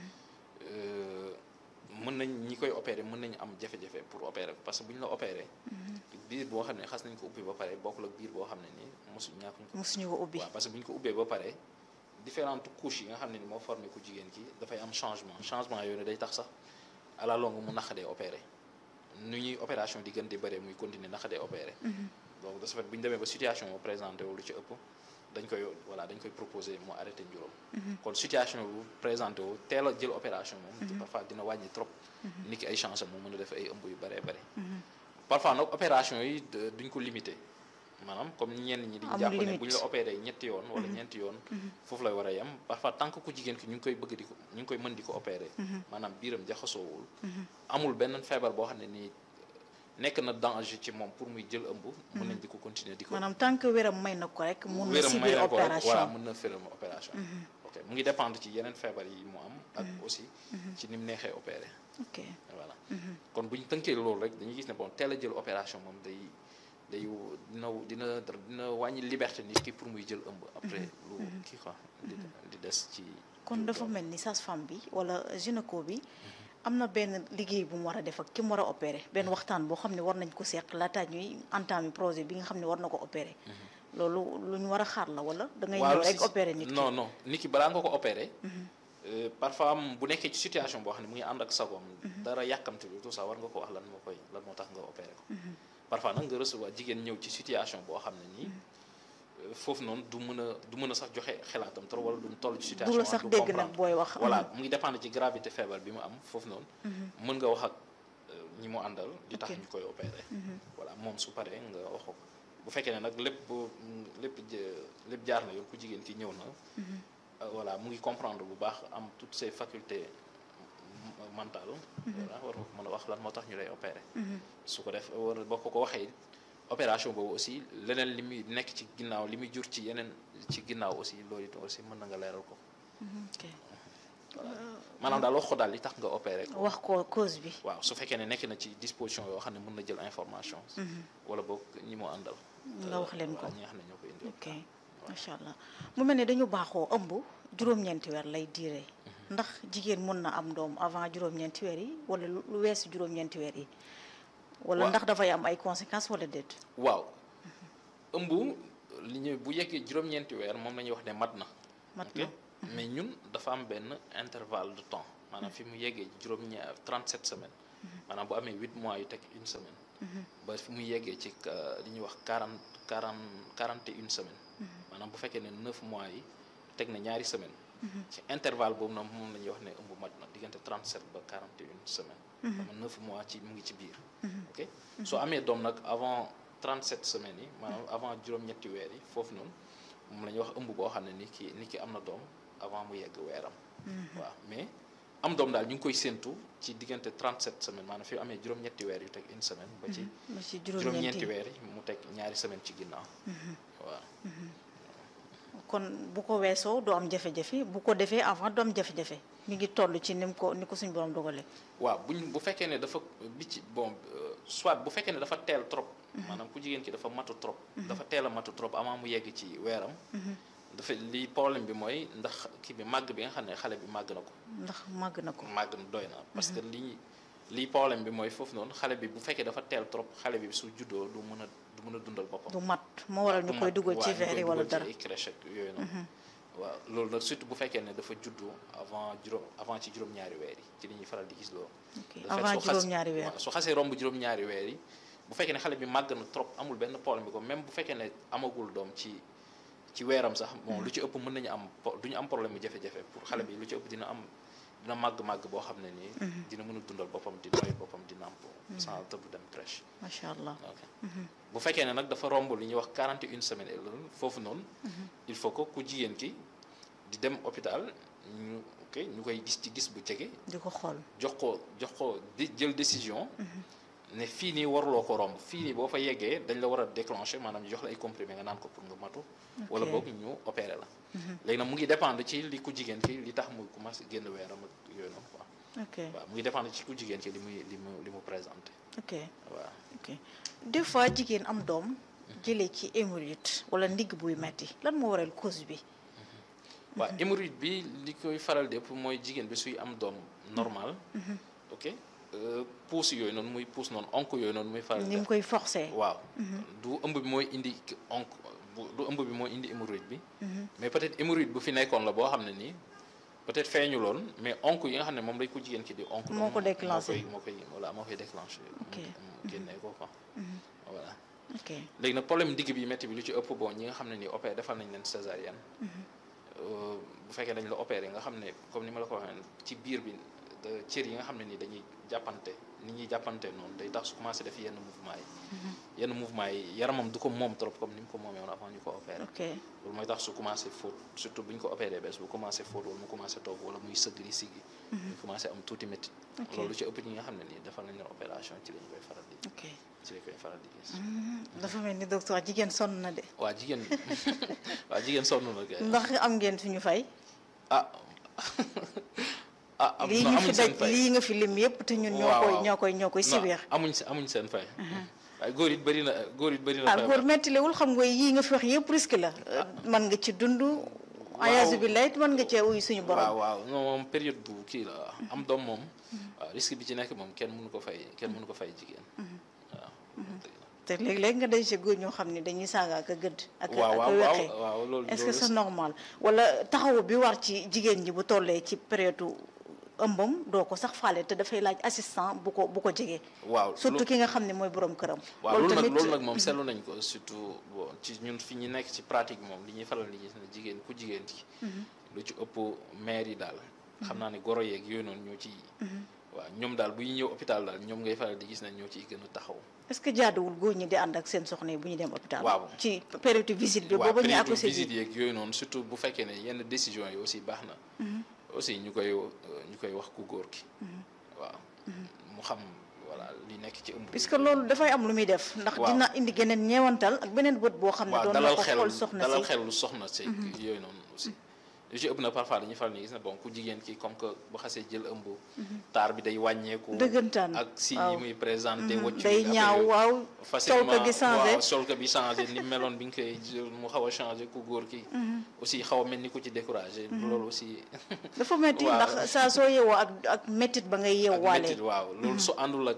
euh, mën nañ ñi koy opéré mën nañu am jafe-jafe pour opérer ko parce que bu ñu la opéré biir boo xam ne xas nañ ko ubbi ba pare bokkul ak biir boo xam ne nii mosu ñàkkuñ ko mosuñu ko ubbi waaw parce que bu ñu ko ubbee ba pare différentes couches yi nga xam ne ni moo formé ku jigéen ki dafay am changement changement yooyu ne day tax sax à la longue mu naqadee opéré nu ñuy opération di gën di bëree muy continuer naqadee opéré donc de ce fait bu ñu demee ba situation moo présenté wu lu ci ëpp dañ koy voilà dañ koy proposé mu arrêté njuróom kon situation bu présenté wu teel a jël opération moom parfois dina wàññi trop nit ki ay chance am mu mën a def ay ëmb yu bëree bëri parfois nag opération yi de- duñ ko limité maanaam comme ñenn ñi di Amul jàpp ne limite. bu ñu la opéré ñetti yoon wala ñeenti yoon foofu lay war a yem parfois tant que ku jigéen ki ñu ngi koy bëgg di ko ñu ngi koy mën di ko opéré maanaam biiram jaxasoowul amul benn feebar boo xam ne nii nekk na danger ci moom pour muy jël ëmb mën nañ di ko continuer di ko maanaam tant que wéram may na ko rek mun na wéram may subir na ko rek opération voilà mën na féram opération ok mu ngi dépendre ci yeneen feebar yi mu am ak aussi ci ni mu neexee opéré ok voilà kon bu ñu tënkee loolu rek dañuy gis ne bon teel a jël opération moom day day dina dina dina wàññi liberté nit ki pour muy jël ëmb après lu kii quoi di di des ci kon dafa mel ni sage-femme bi wala gynéco bi am na benn liggéey bu mu war a def ak ki mu war a opéré benn waxtaan boo xam ne war nañ ko seq laataa ñuy entamer projet bi nga xam ne war na ko opéré loolu lu ñu war a xaar la wala da ngay ñëw rek si- opéré nit ki non non nit ki balaa nga ko opéré euh, parfois am bu nekkee ci situation boo xam ne mu ngi ànd ak sagoom dara yàkkamte lu tout ça war nga ko wax lan moo koy lan moo tax nga opéré ko parfois nag nga recevoir jigéen ñëw ci situation boo xam ne nii euh, foofu noonu du mën a du mën a sax joxe xalaatam trop wala du mu toll ci situation du la sax du dégg nag comprendre. booy wax voilà mu ngi dépendre ci gravité feebar bi mu am foofu noonu mën nga wax ak euh, ñi mu àndal di tax Ok. ñu koy opéré voilà moom su paree nga wax ko bu fekkee ne nag lépp mm, lépp jë- lépp jaar na yoon ku jigéen ki ñëw na euh, voilà mu ngi comprendre bu baax am toutes ses facultés m- mentales voilà war nga ko mën a wax lan moo tax ñu lay opéré su ko def war boo ko ko waxee opération boobu aussi leneen li muy nekk ci ginnaaw li muy jur ci yeneen ci ginnaaw aussi loolu it aussi mën na nga leeral ko ok maanaam daal wax ko daal li tax nga opéré ko wax ko cause bi waaw su fekkee ne nekk na ci disposition yoo xam ne mën na jël information wala boog ñi mu àndal nga wax leen ko waaw ñi nga xam ne ñoo koy indi ok macha allah mu mel ne dañu baaxoo ëmb juróom-ñeenti weer lay diire ndax jigéen mën na am doom avant juróom-ñeenti weer yi wala lu lu weesu juróom-ñeenti weer yi wala Waaw. ndax dafay am ay conséquences wala déet waaw ëmb li ñu bu yeggee juróom-ñeenti weer moom la ñuy wax ne mat na. mat ok na mais ñun dafa am benn intervalle de temps maanaam fi mu yeggee juróom-ñaar 37 semaines maanaam bu amee 8 mois yu teg une semaine. ba fi mu yeggee ci euh, li ñuy wax 40 40 41 semaines. maanaam bu fekkee ne 9 mois yi teg na ñaari semaine ci intervalle boobu noonu moom la ñuy wax ne ëmb mat na diggante 37 ba 41 semaines. xam nga 9 mois ci mu ngi ci biir. ok soo amee doom nag avant 37 semaines yi maanaam avant juróom-ñetti weer yi foofu noonu moom la ñuy wax ëmb boo xam ne ni ki ni ki am na doom avant mu yegg weeram. waaw mais am doom daal ñu ngi koy séentu ci diggante 37 semaines maanaam fi amee juróom-ñetti weer yu teg une semaine. ba ci ba ci juróom-ñeenti juróom-ñeenti weer yi mu teg ñaari semaine ci ginnaaw. waaw kon bu ko weesoo du am jafe-jafe bu ko defee avant du am jafe-jafe mi ngi toll ci ni mu ko ni ko suñu borom dogalee. waaw buñ bu fekkee ne dafa bi ci bon euh, soit bu fekkee ne dafa teel trop. maanaam ku jigéen ki dafa matu trop. dafa teel a matu trop avant mu yegg ci weeram. dafa li problème bi mooy ndax kii bi màgg bi nga xam ne xale bi màgg na ko. ndax màgg na ko. màgg na doy na parce que lii lii problème bi mooy foofu noonu xale bi bu fekkee dafa teel trop xale bi su juddoo du mën a du mën a dundal boppam. du mat moo waral ñu koy dugal ci verre yi wala dara. ci ay crèche ak yooyu noonu. waaw loolu nag surtout bu fekkee ne dafa juddu avant juróom avant ci juróom-ñaari weer yi ci li ñuy faral di gis loolu. ok de fait, avant su xas- juróom-ñaari weer. waaw su xasee romb juróom-ñaari weer yi bu fekkee ne xale bi màgg na trop amul benn problème bi ko même bu fekkee ne amagul doom ci ci weeram sax bon lu ci ëpp mën nañu am po- du ñu am problème mu jafe-jafe pour xale bi lu ci ëpp dina am dina màgg-màgg boo xam ne nii. dina mën a dundal boppam di doy boppam di nàmp sans tëb dem crèche. macha allah. ok bu fekkee ne nag dafa romb li ñuy wax 41 semaines et loolu foofu noonu. il faut que ku jigéen ki di dem hôpital ñu ok ñu koy gis ci gis bu jege. di ko xool. jox ko jox ko di jël décision. ne fii nii waruloo ko romb fii nii boo fa yeggee dañ la war a déclencher maanaam ñu jox la ay comprimé nga naan ko pour nga matu. wala Ok. boog ñu opéré la. léegi nag mu ngi dépendre ci li ku jigéen ki li tax muy commencé génn weeram ak yooyu noonu quoi. ok waaw mu ngi dépendre ci ku jigéen ki li muy li mu li mu présenté ok waaw. ok des fois jigéen am doom jëlee ci hémorroïde wala ndigg buy metti lan moo waral cause bi. waaw hémorroïde bi li koy faral di ëpp mooy jigéen bi suy am doom normal. ok euh, pousse yooyu noonu muy pousse noonu onk yooyu noonu muy faral di ni mu def. koy forcer. waaw du ëmb bi mooy indi ki- onk bu du ëmb bi mooy indi hémorroïde bi. mais peut-être hémorroïde bu fi nekkoon la boo xam ne nii peut-être feeñu loon mais onk yi nga xam ne moom lay ko jigéen ki di onk. Moo ko déclenché. moo koy moo koy voilà moo koy déclenché. Ok. mu génnee ko quoi. voilà ok léegi nag problème digg bi métti bi lu ci ëpp bon ñi nga xam ne nii opéré defal nañ leen césarienne. Euh, bu fekkee dañ la opéré nga xam ne comme ni ma la ko waxee ci biir bi de cër yi nga xam ne ni dañuy jàppante ni ñuy jàppante noonu day tax su commencé def yenn mouvement yi. yenn mouvement yi yaramam du ko moom trop comme ni mu ko moomee woon avant ñu ko opéré. ok loolu mooy tax su commencé fóot surtout bu ñu ko opéré bees bu commencé fóot wala mu commencé toog wala muy sëgg di siggi. ñu commencé am tuuti métti. Ok. loolu lu ci ëpp ñi nga xam ne nii defal nañ leen opération ci lañ koy faral di ok ci lañ koy faral di gis. dafa mel ni docteur jigéen sonn na de waa jigéen waa jigéen sonn na kay. ndax am ngeen suñu fay. ah ah am lii na ñu amuñ fi seen daj fay lii nga fi lim yëpp te ñun ñoo Waaw, koy waaw. ñoo koy ñoo koy Non, sibeer. amuñ si amuñ seen fay waaye góor it bëri na góor it bëri na ah feebar. góor mettilewul xam nga yii nga fi wax yëpp risque la. mën nga ci dund. ayaasu bi layt mën nga cee uy suñu waaw borom. waaw non moom période bu kii la am doom moom waaw risque bi ci nekk moom kenn mënu ko fay kenn mënu ko fay jigéen waaw te léeg-léeg nga day si góor ñoo xam ne dañuy saaga ak a gëdd. ak a waaw ak a waaw waaw weqee. waaw loolu est-ce que loolu c'est normal wala taxawu bi war ci jigéen ñi bu tollee ci période ëmbam doo ko sax faale te dafay laaj assistant bu ko bu ko jegee waaw surtout ki nga xam ne mooy borom këram. waaw loolu nag loolu nag moom seetlu nañ ko surtout bon ci ñun fi ñu nekk ci pratique moom li ñuy faral di gis ne jigéen ku jigéen ki lu ci ëpp maire yi daal xam naa ne goro yeeg yooyu noonu ñoo ci waaw ñoom daal bu ñu ñëw hôpital daal ñoom ngay faral di gis ne ñoo ciy gën a taxaw est-ce que jaaduwul góor ñi di ànd ak seen soxna yi bu ñu dem hôpital. Waaw. ci période visite bi waaw booba ñu période accouché visite ji. yeeg yooyu noonu surtout bu fekkee ne yenn décision yi aussi baax na aussi ñu koy euh, ñu koy wax ku góor ki waaw mu xam voilà li nekk ci ëmb bi. puisque loolu dafay am lu muy def. ndax Waaw. dina indi geneen ñeewantal ak beneen bët boo xam ne waaw doon na dalal ko xel xool soxna dalal si. xel lu soxna si yooyu noonu aussi lu ci ëpp na parfois dañuy faral ni gis ne bon ku jigéen ki comme que bu xasee jël ëmb taar bi day wàññeeku dëggantaan ak si yi waaw. muy présenté waccu day affaire ñaaw yooyu. waaw. sol facilement ko gi changé. waaw sol ko bi changé ni meloon bi nga koy jël mu xaw a changé ku góor ki aussi xaw a mel ni ku ci découragé loolu aussi dafa metti waaw. ndax saa soo yeewoo ak ak méttit ba ngay ak yeewaale. métit waaw loolu su àndul ak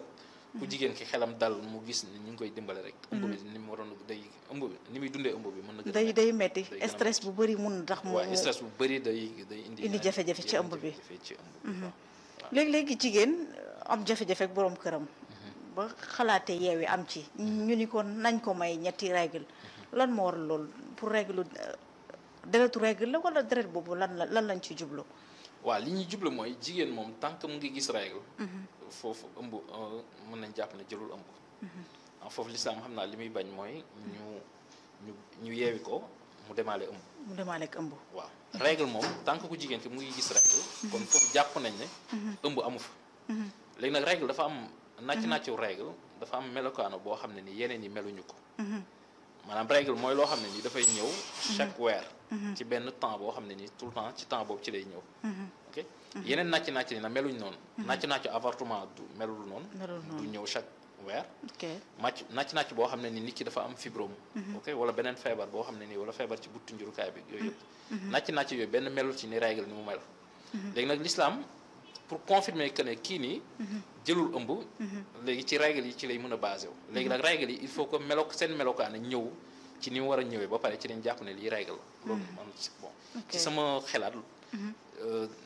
ku jigéen ki xelam dal mu gis ni ñu ngi koy dimbale rek ëmb bi ni mu waroon day ëmb bi ni muy dundee ëmb bi mën na gën a day metti. day metti day gën a stress bu bëri mun na tax mu waaw stress bu bëri day day indi Indi jafe-jafe ci ëmb bi. jafe-jafe ci ëmb bi waaw. léegi-léegi jigéen am jafe-jafe ak boroom këram ba xalaate yeewi am ci ñu ni ko nañ ko may ñetti règle lan moo waral loolu pour règle euh, deretu règle la wala deret boobu lan la lan lañ ci jublu waaw li ñuy jublu mooy jigéen moom tant que mu ngi gis règle foofu ëmb euh, mën nañ jàpp ne jëlul ëmb ah foofu lislaam xam naa li muy bañ mooy ñu ñu ñu yeewi ko mu demaale ëmb mu demaale ak ëmb waaw règle moom tant que ku jigéen ki mu ngi gis règle kon foofu jàpp nañ ne ëmb amu fa léegi nag règle dafa am nàcc nàccu règle dafa am melokaano boo xam ne ni yeneen yi meluñu ko maanaam règle mooy loo xam ne ni dafay ñëw chaque weer ci benn temps boo xam ne ni tout le temps ci temps boobu ci lay ñëw ok yeneen nàcc nàcc ni na meluñ noonu nàcc nàccu avortement du melul noonu melul du noonu ñëw chaque weer ok màcc nàcc nàcc boo xam ne ni nit ki dafa am fibrome ok wala beneen feebar boo xam ne nii wala feebar ci buttu njurukaay bi yooyu yëpp nàcc nàcc yooyu benn melul ci ni règle ni mu mel léegi nag l'islam pour confirmer que ne kii nii jëlul ëmb léegi ci règle yi ci lay mën a basé wu léegi nag règle yi il faut que melo seen melokaane ñëw ci ni mu war a ñëwee ba pare ci lañ jàpp ne lii règle la loolu man si bon Ok. ci sama xelaat euh, euh,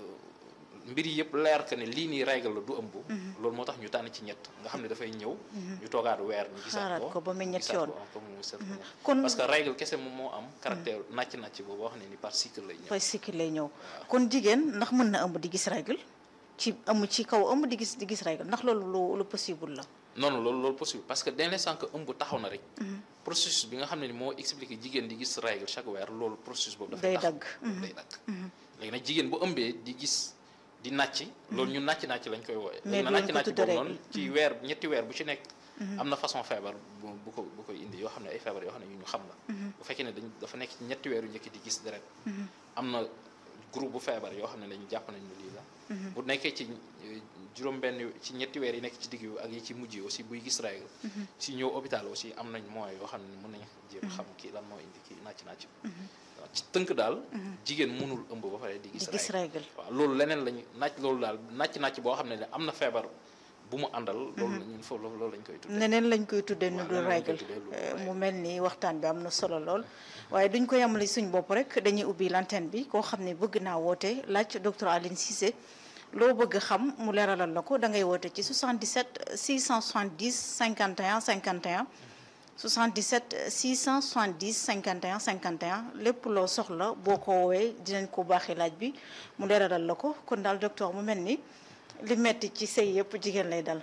mbir yi yëpp leer que ne lii nii règle la du ëmb loolu moo tax ñu tànn ci ñett nga xam ne dafay ñëw ñu toogaat weer ñu gisaat Xaaraat ko ko ba muy ñett gisaat yoon. ko encore mu seet ko ñett. kon parce que règle kese moom moo am caractère nàcc nàcc boobu boo xam ne ni par cycle lay ñëw fay cycle lay ñëw kon jigéen ndax mën na ëmb di gis règle ci ëmb ci kaw ëmb di gis di gis règle ndax loolu lu lu possible la non non loolu loolu possible parce que dès l'instant que ëmb taxaw na rek processus bi nga xam ne ni moo expliqué jigéen di gis règle chaque weer loolu processus boobu dafay Day taxaw. dagg. loolu day dagg léegi nag jigéen bu ëmbee di gis di nàcc loolu ñun nàcc nàcc lañ koy wooye Mais léegi nag du nàcc leen ko nàcc tudde boobu noonu règle. ci weer ñetti weer bu ci nekk am na façon feebar bu bu ko bu koy indi yoo xam ne ay feebar yoo xam ne yu ñu xam la bu fekkee ne dañ dafa nekk ci ñetti weer yu njëkk di gis deret am na groupe bu feebar yoo xam ne dañu jàpp nañ ne lii la bu nekkee ci euh, juróom-benn ci ñetti weer yi nekk ci digg bi ak yi ci mujj yi aussi buy gis règle si ñëw hôpital aussi am nañ moyens yoo xam ne mën nañ jéem a xam kii lan moo indi kii nàcc nàcc waaw ci tënk daal jigéen mënul ëmb ba pare di di gis gis règle règle waaw loolu leneen lañu nàcc loolu daal nàcc nàcc boo xam ne ne am na feebar bu mu àndal loolu la ñun foofu loolu lañ koy tuddee neneen lañ koy tuddee nu Waaw, dul neneen lañ koy règle tuddee lu dul Euh, mu règle. mel ni waxtaan bi am na solo lool waaye duñ ko yamale suñ bopp rek dañuy ubbi l'antenne bi koo xam ne bëgg naa woote laaj docteur Aline Cissé loo bëgg xam mu leeralal la ko da ngay woote ci 77 670 51 51 77 670 51 51 lépp loo soxla boo ko woowee dinañ ko baaxee laaj bi mu leeralal la ko kon daal docteur mu mel ni li metti ci sëy yëpp jigéen lay dal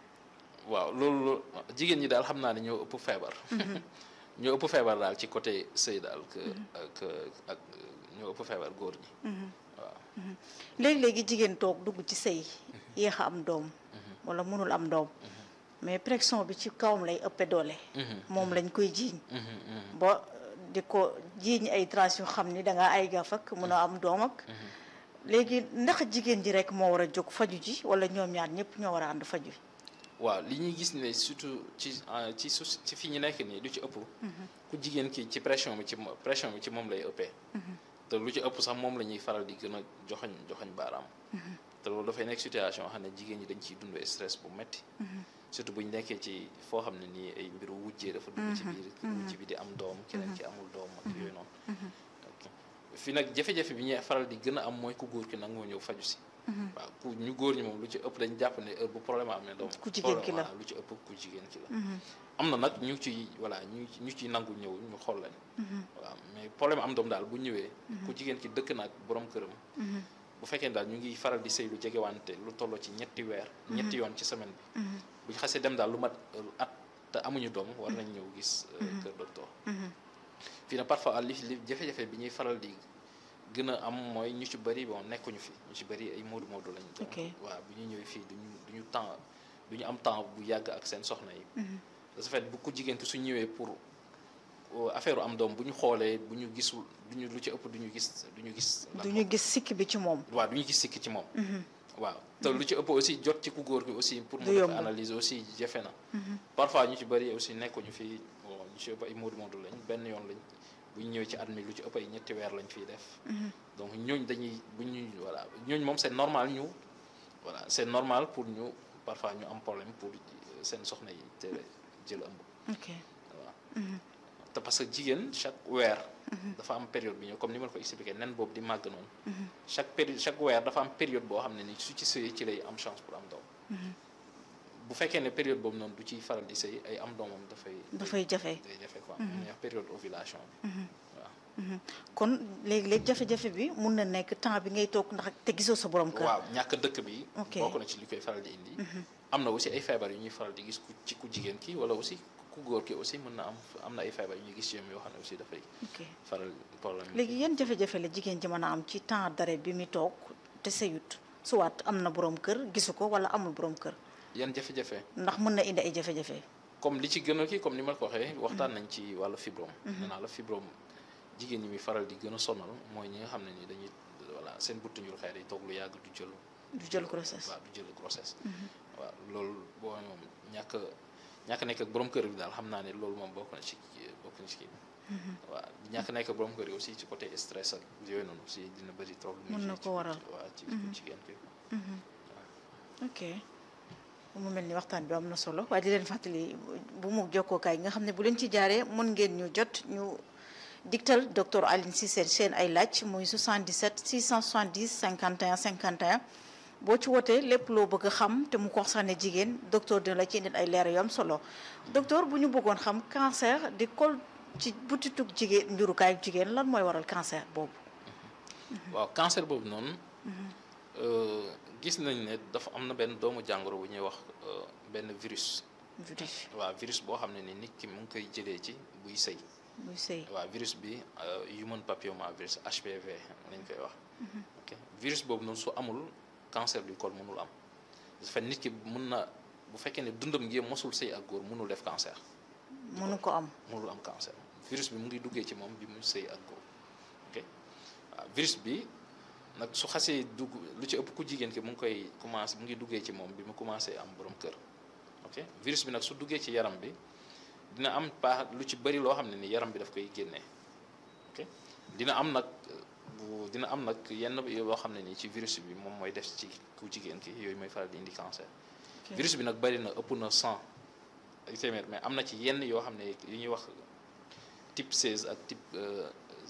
waaw loolu loolu jigéen ñi daal xam naa ne ñoo ëpp feebar ñoo ëpp feebar daal ci côté sëy daal que ak ak ñoo ëpp feebar góor ñi waaw léegi-léegi jigéen toog dugg ci sëy yéex a am doom wala mënul am doom mais pression bi ci kawam lay ëppe doole moom lañ koy jiiñ ba di ko jiiñ ay traces yu xam ni dangaa ay gaf ak mën a am doom ak léegi ndax jigéen ji rek moo war a jóg faju ji wala ñoom ñaar ñëpp ñoo war a ànd faju waaw li ñuy gis ne surtout ci euh, ci su ci fi ñu nekk nii lu ci ëpp ku jigéen ki ci pression bi ci mo- pression bi ci moom lay ëppee te lu ci ëpp sax moom la ñuy faral di gën a joxoñ joxoñ baaraam te loolu dafay nekk situation xam ne jigéen ñi dañ ciy dund stress bu metti surtout bu ñu nekkee ci foo xam ne nii ay mbiru wujjee dafa dugg ci biir wujj bi di am doom keneen ki amul doom ak yooyu noonu ok fi nag jafe-jafe bi ñuy faral di gën a am mooy ku góor ki nag moo ñëw faju si waaw ku ñu góor ñi moom lu ci ëpp dañ jàpp ne heure bu problème amee doom Ku jigéen ki la. waaw lu ci ëpp ku jigéen ki la am na nag ñu ciy voilà ñu ñu ciy nangu ñëw ñu xool leen waaw mais problème am doom daal bu ñëwee ku jigéen ki dëkk na ak borom këram bu fekkee ne daal ñu ngi faral di sëy lu jegewante lu tolloo ci ñetti weer ñetti yoon ci semaine bi bu ñu xasee dem daal lu mat euh, at te amuñu doom war nañ ñëw gis euh, kër docteur fii nag parfois li li jafe-jafe bi ñuy faral di gën a am mooy ñu ci bëri bon nekkuñu fi ñu ci bëri ay moodu moodu lañ doon Ok. waaw bu ñu ñëwee fii duñu duñu temps duñu am temps bu yàgg ak seen soxna yi de ce fait bu ko jigéen ki su ñëwee pour euh, affaire am doom bu ñu xoolee bu ñu gisul duñu lu ci ëpp duñu gis duñu gis lan du ñu gis sikk bi ci moom waaw du ñu gis sikki ci moom waaw te lu ci ëpp aussi jot ci ku góor gi aussi pour mu Du def yomb. analyse aussi jafe na parfois ñu ci bëri aussi nekkuñu fi bon ñu ci ëpp ay moodu moodu lañ benn yoon lañ bu ñu ñëwee ci at mi lu ci ëpp ay ñetti weer lañ fiy def donc ñooñ dañuy bu ñu voilà ñooñ moom c'est normal ñu voilà c'est normal pour ñu parfois ñu am problème pour seen soxna yi teel a jël ëmb ok waaw te parce que jigéen chaque weer dafa am période bi ñëw comme ni ma la ko expliqué nen boobu di màgg noonu chaque période chaque weer dafa am période boo xam ne ni su ci sëyee ci lay am chance pour am doom bu fekkee ne période boobu noonu du ciy faral di sëy ay am doomam dafay dafay jafe day jafe quoi mu ñuy wax période ovulation bi waaw kon léegi-léegi jafe-jafe bi mun na nekk temps bi ngay toog ndax te gisoo sa borom kër waaw ñàkk dëkk bi Ok. bokk na ci li koy faral di indi am na aussi ay feebar yu ñuy faral di gis ku ci ku jigéen ki wala aussi ku góor ki aussi mën na am am na ay feebar yu ñuy gis ci ñoom yoo xam ne aussi dafay ok faral problème léegi yan jafe-jafe la jigéen ji mën a am ci temps d'arrêt bi mu toog te sëyut soit am na borom kër gisu ko wala amul borom kër yan jafe-jafe ndax mën na indi ay jafe-jafe comme li ci gën a kii comme ni ma la ko waxee waxtaan nañ ci wàllu fibrome nee naa la fibrome jigéen ñi muy faral di gën a sonal mooy ñi nga xam ne ni dañuy voilà seen buttu njur xëy day toog lu yàgg du jël du jël grossesse waaw du jël grossesse waaw loolu boo moom ñàkk ñàkk nekk ak borom kër bi daal xam naa ne loolu moom bokk na ci kii- bokk na ci kii bi waaw ñàkk nekk ak borom kër yi aussi ci côté stress ak yooyu noonu aussi dina bëri trop lu muy Mën na ci- ko waral. waaw ci jigéen ki ok mu mel ni waxtaan bi am na solo waaye di leen fàttali bu mu jokkookaay nga xam ne bu leen ci jaaree mën ngeen ñu jot ñu diktal docteur Alioune Cissé seen ay laaj muy 77 670 51 51 boo ci wootee lépp loo bëgg a xam te mu concerné jigéen docteur dina la ci indil ay leer yu am solo docteur bu ñu bëggoon xam cancer di kol ci butitug jigéen njurukaayu jigéen lan mooy waral cancer boobu. waaw cancer boobu noonu euh, gis nañ ne dafa am na benn doomu jàngoro bu ñuy wax euh, benn virus virus waaw virus boo xam ne ni nit ki mu ngi koy jëlee ci buy sëy muy sëy waaw virus bi euh, human papilloma virus HPV lañ koy wax ok virus boobu noonu su amul cancer du col mënul am dafa fait nit ki mun na bu fekkee ne dundam gi mosul sëy ak góor mënul def cancer mënu ko am. mënul am cancer virus bi mu ngi duggee ci moom bi mu sëy ak góor ok waaw virus bi nag su xasee dugg lu ci ëpp ku jigéen ki mu ngi koy commencé mu ngi duggee ci moom bi mu commencé am borom kër ok virus bi nag su duggee ci yaram bi dina am paax lu ci bëri loo xam ne ni yaram bi daf koy génnee ok dina am nag bu dina am nag yenn yoo xam ne nii ci virus bi moom mooy def ci ku jigéen ki yooyu mooy faral di indi cancer Ok. virus bi nag bëri na ëpp na 100 ak téeméer mais am na ci yenn yoo xam ne yu ñuy wax type 16 ak type euh,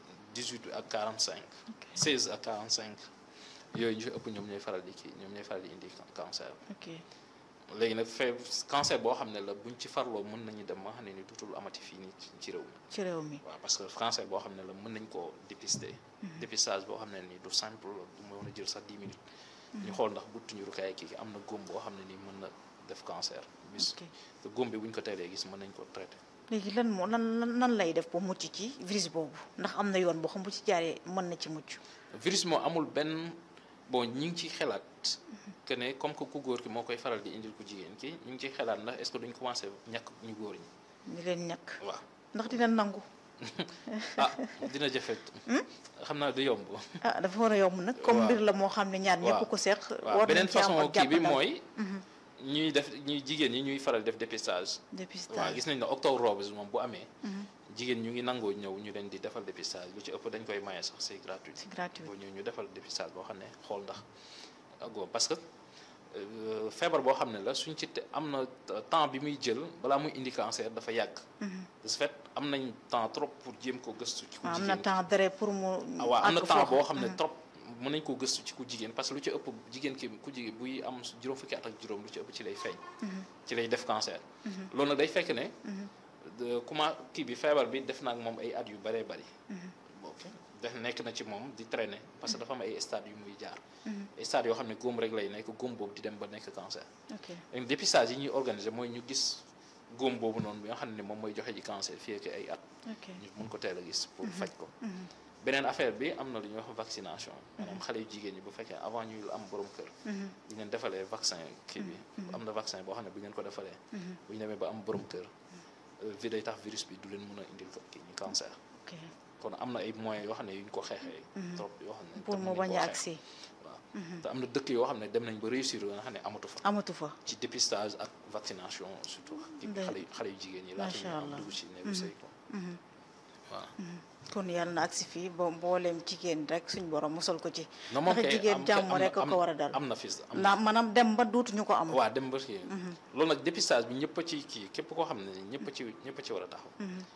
18 ak 45 16 ak 45 yooyu ñu fi ëpp ñoom ñooy faral di kii ñoom ñooy faral di indi cancer ok léegi nag fee cancer boo xam ne la buñ ci farloo mën nañu dem ma xam ne ni dutul amati fii nii ci- ci réew mi ci réew mi. waaw parce que cancer boo xam ne la mën nañ koo dépister dépistage boo xam ne nii du simple la du mën a jël sax 10 minutes ñu xool ndax buttu njurukaay kii am na góom boo xam ne nii mën na def cancer bis ok te góom bi buñ ko teelee gis mën nañ ko traité léegi lan moo lan lan nan lay def ba mucc ci virus boobu ndax am na yoon boo xam bu ci jaaree mën na ci mucc. virus moo amul benn bon ñu ngi ciy xelaat que ne comme que ku góor ki moo koy faral di indil ku jigéen ki ñu ngi ciy xelaat ndax est-ce que duñ commencé ñàkk ñu góor ñi ñu leen ñàkk waaw ndax dina nangu. ah dina jafe xam naa du yomb ah dafa war a yomb nag. comme waaw. mbir la moo xam ne ñaar ñëpp waaw. ko seq. waaw war beneen nañ ci am façon ak kii bi jàppandal. mooy ñuy def ñuy jigéen ñi ñuy faral def dépistage dépistage waaw gis nañ ne octobre rose moom bu amee jigéen ñu ngi nangoo ñëw ñu leen di defal dépistage lu ci ëpp dañ koy maye sax c'est gratuit c'est gratuit. boo ñëw ñu defal dépistage boo xam ne xool ndax agoo parce que euh, feebar boo xam ne la suñ ci te am na temps bi muy jël balaa muy indi cancer dafa yàgg de ce fait am nañ temps trop pour jéem ko gëstu ci ku am jigéen na temps dara pour mu. ah waaw am na àgg temps foofu. boo xam ne trop mën nañ koo gëstu ci ku jigéen parce que lu ci ëpp jigéen ki ku jigéen buy am juróom fukki at ak juróom lu ci ëpp ci lay feeñ ci lay def cancer loolu nag day fekk ne de comment kii bi feebar bi def na ak moom ay at yu bëree bëri ok def nekk na ci moom di traîner parce que dafa am ay stades yu muy jaar ay stades yoo xam ne góom rek lay nekk góom boobu di dem ba nekk cancer ok léegi dépistage yi ñuy organiser mooy ñu gis góom boobu noonu bi nga xam ne moom mooy joxe ji cancer fii ak ay at ok ñu mun ko teel a gis pour faj ko beneen affaire bi am na lu ñuy wax vaccination maanaam xale yu jigéen ñi bu fekkee avant ñuy am borom kër bu ñu leen defalee vaccin kii bi am na vaccin boo xam ne bu ñu leen ko defalee bu ñu demee ba am borom kër vi day tax virus bi du leen mën a indil ko kii ñu cancer ok kon am na ay moyens yoo xam ne yu ñu ko xeexee trop yoo xam ne pour mën mu nañ bañ koo a xeex. agsi waaw te am na dëkk yoo xam ne dem nañ ba réussir nga xam ne amatu fa amatu fa. ci dépistage ak vaccination surtout kii bi Ndey- xale yu xale yu jigéen ñi laata Macha ñu am Allah. dugg ci néegu sëy ko waaw kon yàlla na agsi fii ba mbooleem jigéen rek suñ borom musal ko ci non moom ndax kay jigéen am- jàmm am- rek a am- ko war a dal am na fi am na ndax maanaam dem ba duutuñu ko am waa dem ba kii loolu nag dépistage bi ñëpp a ci kii képp koo xam ne ñëpp a ci ñëpp a ci war a taxaw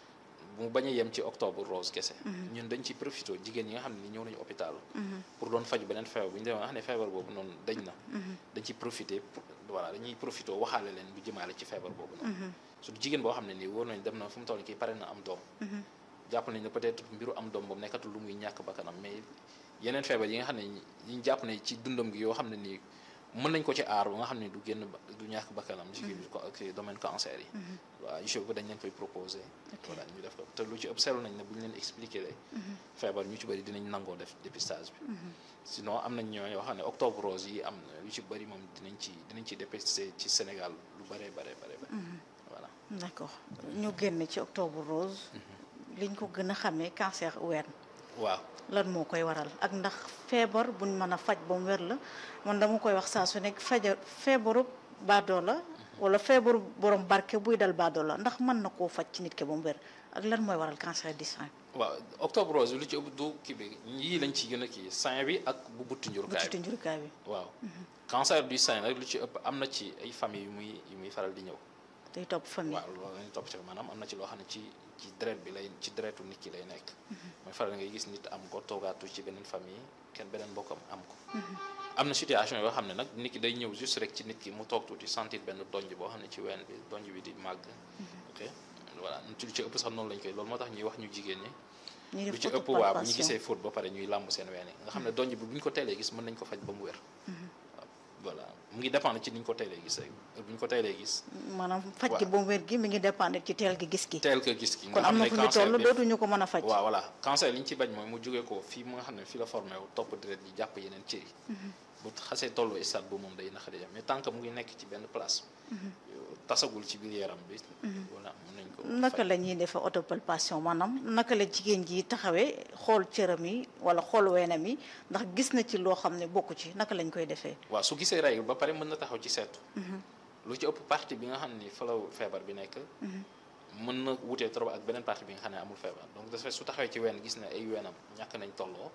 mu bañ a yem ci octobre rose kese ñun dañ ci profité jigéen yi nga xam ne ni ñëw nañu hôpital pour doon faju beneen feebar bu ñu demee nga xam ne feebar boobu noonu dañ na dañ ci profité pour voilà dañuy profité waxaale leen lu jëmaale ci feebar boobu noonu surtout jigéen boo xam ne nii wóor nañ dem na fu mu toll kii pare na am doom jàpp nañ ne peut-être mbiru am doom boobu nekkatul lu muy ñàkk bakkanam mais yeneen feebar yi nga xam ne ñi ñu jàpp ne ci dundam gi yoo xam ne nii mën nañ ko ci aar ba nga xam ne du génn ba- du ñàkk bakkanam ci kii bi ko ci domaine cancer yi waaw yu ko dañ leen koy proposé voilà ñu def ko te lu ci ëpp seetlu nañ ne bu ñu leen expliqué le feebar ñu ci bëri dinañ nangoo def dépistage bi sinon am nañ ñoo yoo xam ne octobre rose yi am na yu ci bëri moom dinañ ci dinañ ci dépisté ci Sénégal lu bëree bare bare bare voilà d'accord ñu génn ci octobre rose liñ ko gën a xamee cancer ween waaw lan moo koy waral ak ndax feebar buñ mën a faj ba mu wér la man dama koy wax saa su nekk faja feebaru baadoo la wala feebaru borom barke buy dal baadoo la ndax mën na koo faj ci nit ki ba mu wér ak lan mooy waral cancer du sein waaw octobre rose lu ci ëpp du kii bi yii lañ ci gën a kii sein bi ak bu butti bu njurukaay ci bi njurukaay bi waaw cancer du sein nag lu ci ëpp am na ci ay famille yu muy yu muy faral di ñëw day topp famille waaw loolu lañu topp ci maanaam am na ci loo xam ne ci ci deret bi lay ci deretu nit ki lay nekk mooy faral ngay gis nit am ko toogaatu ci beneen famille kenn beneen mbokkam am ko am na situation yoo xam ne nag nit ki day ñëw juste rek ci nit ki mu toog tuuti sentir benn donj boo xam ne ci ween bi donj bi di màgg ok voilà ci lu ci ëpp sax noonu lañ koy loolu moo tax ñuy wax ñu jigéen ñi ñuy lu def ci ëpp waa bu ñu autopalpation. gisee faute ba pare ñuy làmb seen ween yi nga xam ne donj bi bu ñu ko teelee gis mën nañ ko faj ba mu wér waaw voilà mu ngi dépendre ci ni ñu ko teelee gis rek bu ñu ko teelee gis maanaam faj waaw. gi ba mu wér gi mi ngi dépendre ci teel gi gis gi teel ko gis ki nga kon am xam na ne fu ñu cancer toll bi dootuñu ko mën a faj waaw voilà cancer li ñu ci bañ mooy mu jógee ko fii mu nga xam ne fii la formé wu topp deret yi jàpp yeneen cër yi bu xasee tollu stade bu moom day naqari jam mais tant que mu ngi nekk ci benn place tasagul ci biir yaram bi voilà mën nañ ko naka faj. la ñuy defee autopalpation maanaam naka la jigéen ji taxawee xool cëram yi wala xool weenam yi ndax gis na ci loo xam ne bokku ci naka lañ koy defee waaw su gisee règle ba pare mën na taxaw ci seetu lu ci ëpp partie bi nga xam ni fa la feebar bi nekk mën na wutee trop ak beneen partie bi nga xam ne amul feebar donc de ce fait su taxawee ci ween gis ne ay weenam ñàkk nañ tolloo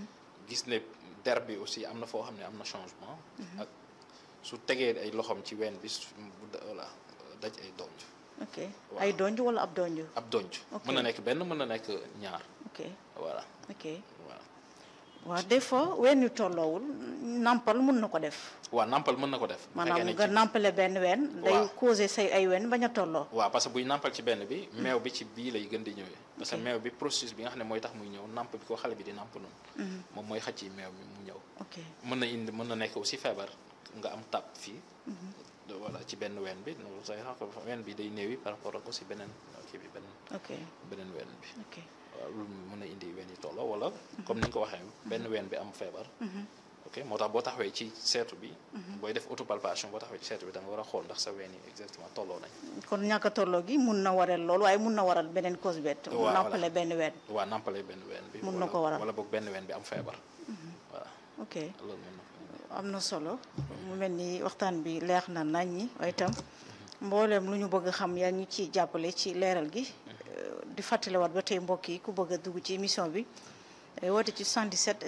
gis ne der bi aussi am na foo xam ne am na changement ak su tegee ay loxoom ci ween bi su bu da- voilà daj ay donj ok Waaw. ay donj wala ab donj ab donj Ok. mën na nekk benn mën na nekk ñaar ok voilà ok voilà waaw des fois ween yu tolloowul nampal mun na ko def waaw nampal mën na ko def bu fekkee maanaam ne nga ci- nampale benn ween day Waaw. causé say ay ween bañ a tolloo waaw parce que buy nampal ci benn bi meew bi ci bii lay gën di ñëwee parce que meew bi processus bi nga xam ne mooy tax muy ñëw namp bi ko xale bi di namp noonu moom mooy xëcc meew mi mu ñëw ok mën na indi mën na nekk aussi feebar nga am tàpp fii de- voilà ci benn ween bi no say sax ween bi day néewi par rapport ak aussi beneen kii bi beneen ok beneen ween bi ok waaw loolu mën na indi ween yi tolloo wala comme ni nga ko waxee benn ween bi am feebar ok moo tax boo taxawee ci seetu bi booy def autopalpation boo taxawee ci seetu bi da nga war a xool ndax sa ween yi exactement tolloo nañ kon ñàkk a tolloo gi mun na waral loolu waaye mun na waral beneen cause bett Waaw, voilà. nampale benn ween waa nampale benn ween bi Mun na wala- ko waral. wala boog benn ween bi am feebar voilà ok loolu mën na ko am na solo mu mel ni waxtaan bi leer na nañ ñi waaye itam mbooleem lu ñu bëgg a xam yaa ñu ciy jàppale ci leeral gi Euh, di fàttaliwaat ba tey mbokk yi ku bëgg a dugg ci émission bi eh, woote ci 77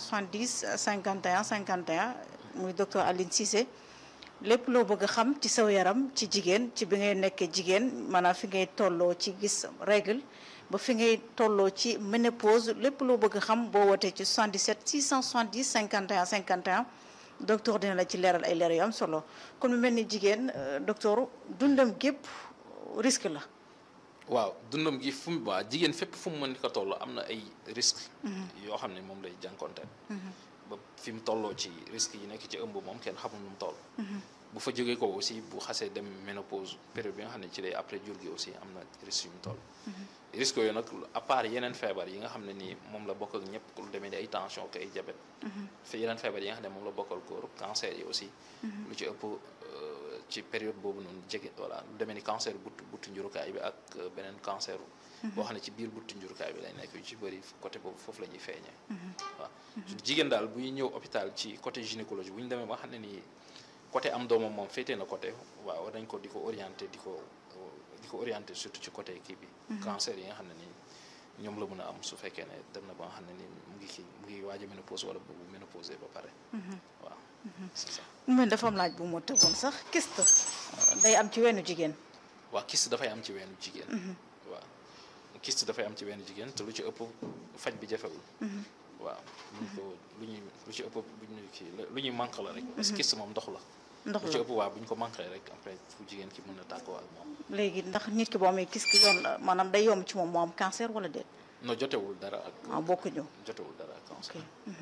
670 51 51 muy docteur Aline Cissé lépp loo bëgg a xam ci saw yaram ci jigéen ci bi ngay nekkee jigéen maanaam fi ngay tolloo ci gis règle ba fi ngay tolloo ci ménopause lépp loo bëgg a xam boo wootee ci 77 670 51 51 docteur dina la ci leeral ay leer yu am solo kon mu mel ni jigéen euh, docteur dundam gépp risque la waaw dundam gi fu mu waa jigéen fépp fu mu mën di ko toll am na ay risques yoo xam ne moom lay jànkonteel ba fi mu tolloo ci risques yi nekk ci ëmb moom kenn xamul nu mu toll bu fa jógee ko aussi bu xasee dem ménopause période bi nga xam ne ci lay après jur gi aussi am na risques yu mu toll risques yooyu nag à part yeneen feebar yi nga xam ne nii moom la bokk ak ñëpp lu demee ni ay tension ak ay diabète fi yeneen feebar yi nga xam ne moom la bokkal góor cancer yi aussi lu ci ëpp euh, ci période boobu noonu jege voilà lu demee ni cancer buttu buttu njurukaay bi ak euh, beneen cancer boo xam ne ci biir buttu njurukaay bi lay nekk yu ci bëri côté boobu foofu la ñuy feeñee waaw su jigéen daal buy ñëw hôpital ci côté gynécologie bu ñu demee ba xam ne nii côté am doomam moom féetee na côté waaw war nañ ko di ko orienté di ko di ko orienté surtout ci côté kii bi cancer yi nga xam ne nii ñoom la mën a am su fekkee ne dem na ba nga xam ne ni mu ngi kii mu ngi waaj a ménopause wala bu ménopausé ba pare waaw c'est ça mu mel dafa am laaj bu ma tëboon sax kyste day am ci wenu jigéen waaw kyste dafay am ci weenu jigéen waaw kyste dafay am ci weenu jigéen te lu ci ëpp faj bi jafewul waaw luñ ko lu ñuy lu ci ëpp bu ñu kii lu ñuy manque la rek parce que kyste moom ndox la ndox lu ci la ëpp waaw bu ñu ko manqué rek après fu jigéen ki mën na tàggoo ak moom léegi ndax nit ki boo amee kyste yoon la maanaam day yomb ci moom moo am cancer wala déet no jotewul dara ak ah bokkuñu jotewul dara ak cancer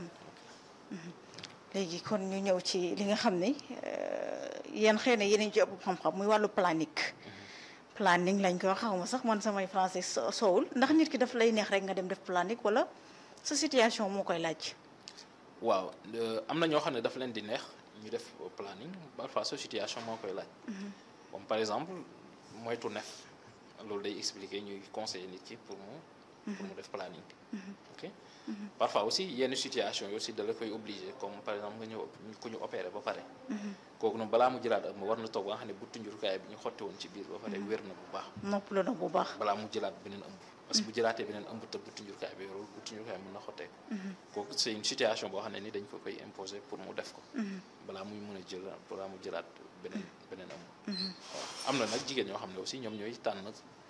léegi kon ñu ñëw ci li nga xam ni yéen xëy na yéen ci ëpp xam-xam muy wàllu planique planning lañ koy wax xawma sax man samay français so- soowul ndax nit ki daf lay neex rek nga dem def planique wala sa situation moo koy laaj waaw euh, am na ñoo xam ne dafa leen di neex ñu def planning parfois sa situation moo koy laaj comme par exemple moytu nef loolu day expliquer ñuy conseiller nit ki pour mu pour mu def planning ok parfois aussi yenn situation yi aussi da la koy obligé comme par exemple nga ñëw ku ñu opéré ba pare kooku noonu balaa mu jëlaat ak ma war na toog ba nga xam ne bu tunjurukaay bi ñu xotti woon ci biir ba pare wér na bu baax nopp la na bu baax balaa mu jëlaat beneen ëmb parce que bu jëlaatee beneen ëmb te bu tunjurkaay bi yorul bu tunjurkaay mën na xotteeku kooku c'est une situation boo xam ne ni dañ ko koy imposer pour mu def ko balaa muy mën a jël balaa mu jëlaat beneen beneen ëmb waaw am na nag jigéen ñoo xam ne aussi ñoom ñooy tànn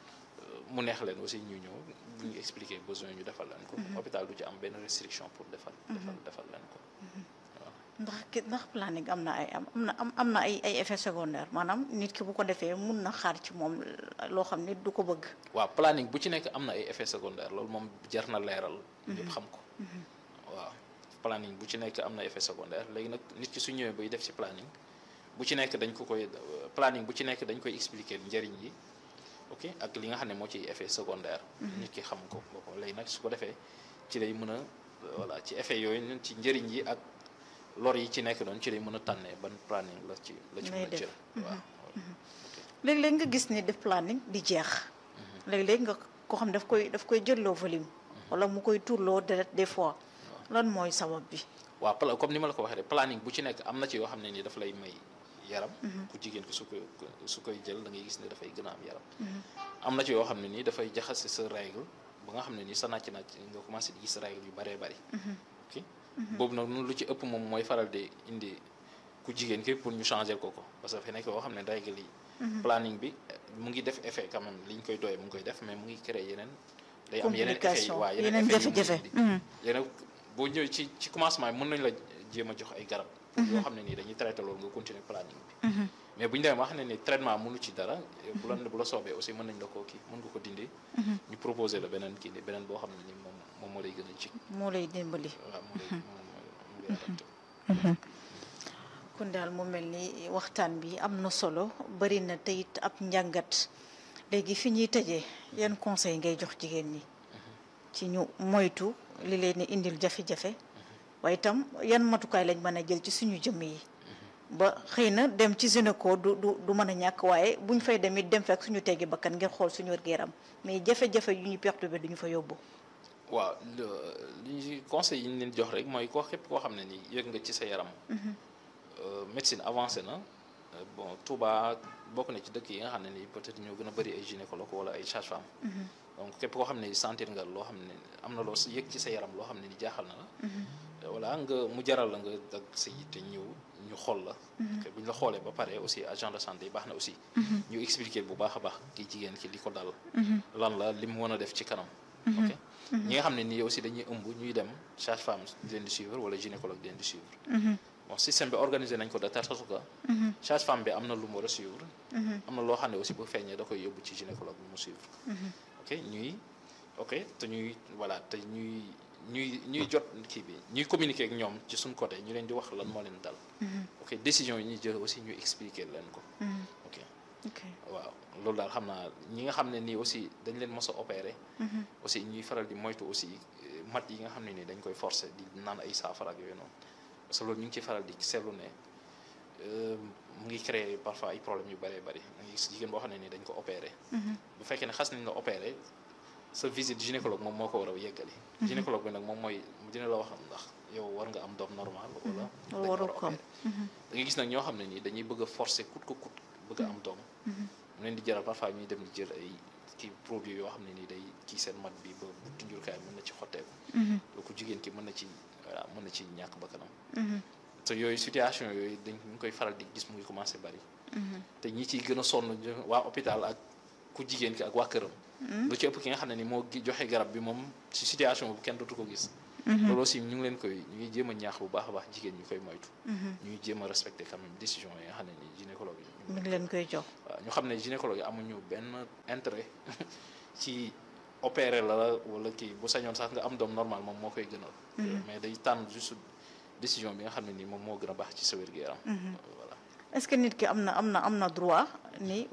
euh, mu neex leen aussi ñu ñëw bu ñu expliquer besoin ñu defal leen ko hôpital du ci am benn restriction pour defal defal defal leen ko waaw ndax ki ndax planning am na ay am am na am am na ay ay effets secondaires maanaam nit ki bu ko defee mun na xaar ci moom loo xam ne du ko bëgg waaw planning bu ci nekk am na ay effets secondaires loolu moom jar na leeral ñëpp xam ko waaw planning bu ci nekk am na effet secondaire léegi nag nit ki su ñëwee bay def ci planning bu ci nekk dañ ko koy planning bu ci nekk dañ koy expliquer njëriñ yi ok ak li nga xam ne moo ciy effet secondaire nit ki xam ko boppam léegi nag su ko defee ci lay mën a voilà ci effet yooyu ñun ci njëriñ yi ak lor yi ci nekk doon ci lay mën a tànnee ban planning la ci la ci Lay mën a def. jël waaw léeg-léeg nga gis ni def planning di jeex léeg-léeg nga ko xam daf koy daf koy jëlloo volume wala mu koy tuurloo deret des fois lan mooy sabab bi waaw pla- comme ni ma la ko waxee rek planning bu ci nekk am na ci yoo xam ne ni dafa lay may yaram ku jigéen ki su koy su koy jël da ngay gis ne dafay gën a am yaram am na ci yoo xam ne nii dafay jaxase sa règle ba nga xam ne nii sa nàcc nàcc nga commencé di gis règle yu bëree bëri ok boobu nag noonu lu ci ëpp moom mooy faral di indi ku jigéen ki pour ñu changer ko ko parce que dafa nekk yoo xam ne règle yi planning bi mu ngi def effet quand même li ñu koy doyee mu ngi koy def mais mu ngi créer yeneen day am yeneen effet yi Complication, waaw yeneen effet yu mu jafe-jafe. indi. Mhm. yeneen boo ñëwee ci ci commencement bi mën nañu la jéem a jox ay garab pour yoo xam ne nii dañuy traité loolu nga continuer planning bi mais bu ñu demee ba xam ne ni traitement mënu ci dara bu la bu la soobee aussi mën nañ la koo kii mën nga ko dindi ñu proposer la beneen kii ni beneen boo xam ne ni moom moom moo lay gën a jig moo lay dimbali waaw moo lay moom moo lay adapté kon daal mu mel ni waxtaan bi am na solo bari na te it ab njàngat léegi fi ñuy tëjee yan conseil ngay jox jigéen ñi ci ñu moytu li leen di indil jafe-jafe waaye itam yan matukaay lañ mën a jël ci suñu jëmm yi ba xëy na dem ci gynéco du du du mën a ñàkk waaye buñ fay dem it dem fekk suñu teggi bakkan ngir xool suñu wér-gu-yaram mais jafe-jafe yu ñu perturbé duñu fa yóbbu waaw le- li ñu conseil yi ñu leen jox rek mooy koo képp koo xam ne nii yëg nga ci sa yaram Euh, médecine avancée na euh, bon Touba bokk na ci dëkk yi nga xam ne nii peut-être ñoo gën a bëri ay gynécologue wala ay sage-femme donc képp koo xam ne sentir nga loo xam ne am na loo sa yëg ci sa yaram loo xam ne ni jaaxal na la voilà nga mu jaral la nga dag sa yitte ñëw ñu xool la te bu ñu la xoolee ba pare aussi agent de santé yi baax na aussi ñu expliquer bu baax a baax ki jigéen ki li ko dal lan la li mu mën a def ci kanam ok ñi nga xam ne nii aussi dañuy ëmb ñuy dem sage-femme di leen di suivre wala gynécologue di leen di suivre bon système bi organisé nañ ko de telle sorte que sage-femme bi am na lu mu war a suivre am na loo xam ne aussi bu feeñee da koy yóbbu ci gynécologue bi mu suivre ok ñuy ok te ñuy voilà te ñuy ñuy ñuy jot kii bi ñuy communiquer ak ñoom ci suñ côté ñu leen di wax lan moo leen dal ok décision yi ñuy jël aussi ñu expliquer leen ko ok ok waaw loolu daal xam naa ñi nga xam ne nii aussi dañ leen mos a opéré aussi ñuy faral di moytu aussi eh, mat yi nga xam ne nii dañ koy forcer di naan ay saafara ak yooyu noonu parce que loolu ñu ngi ci faral di seetlu ne euh, mu ngi créer parfois ay problèmes yu bëree bëri nga gis jigéen boo xam ne nii dañ ko opéré bu fekkee ne xas nañ la opéré sa visite gynécologue moom moo ko war a yeggali gynécologue bi nag moom mooy dina la wax ndax yow war nga am doom normal wala dañ la war waru a ko am. opéré da nga gis nag ñoo xam ne nii dañuy bëgg a forcer coûte que coûte bëgg a am doom mu leen di jaral parfois ñuy dem di jël ay kii produit yoo xam ne nii day kii seen mat bi ba buntu njurukaay mën na ci xotteeku lu ko jigéen ki mën na ci voilà mën na ci ñàkk bakkanam te yooyu situation yooyu dañ ñu koy faral di gis mu ngi commencé bari te ñi ciy gën a sonn waa hôpital ak ku jigéen ki ak waa këram lu ci ëpp ki nga xam ne ni moo joxe garab bi moom ci situation bu kenn dootu ko gis loolu aussi ñu ngi leen koy ñu ngi jéem a ñaax bu baax a baax jigéen ñu koy moytu ñuy jéem a respecté quand même décision yi nga xam ne ni gynécologue yi mi ngi leen koy jox waaw ñu xam ne gynécologue yi amuñu benn intérêt ci opérer la wala kii bu sañoon sax nga am doom normal moom moo koy gënal mais day tànn juste décision bi nga xam ne ni moom moo gën a baax ci sa wér-gu-yaram voilà est-ce que nit ki am na am na am na droit ni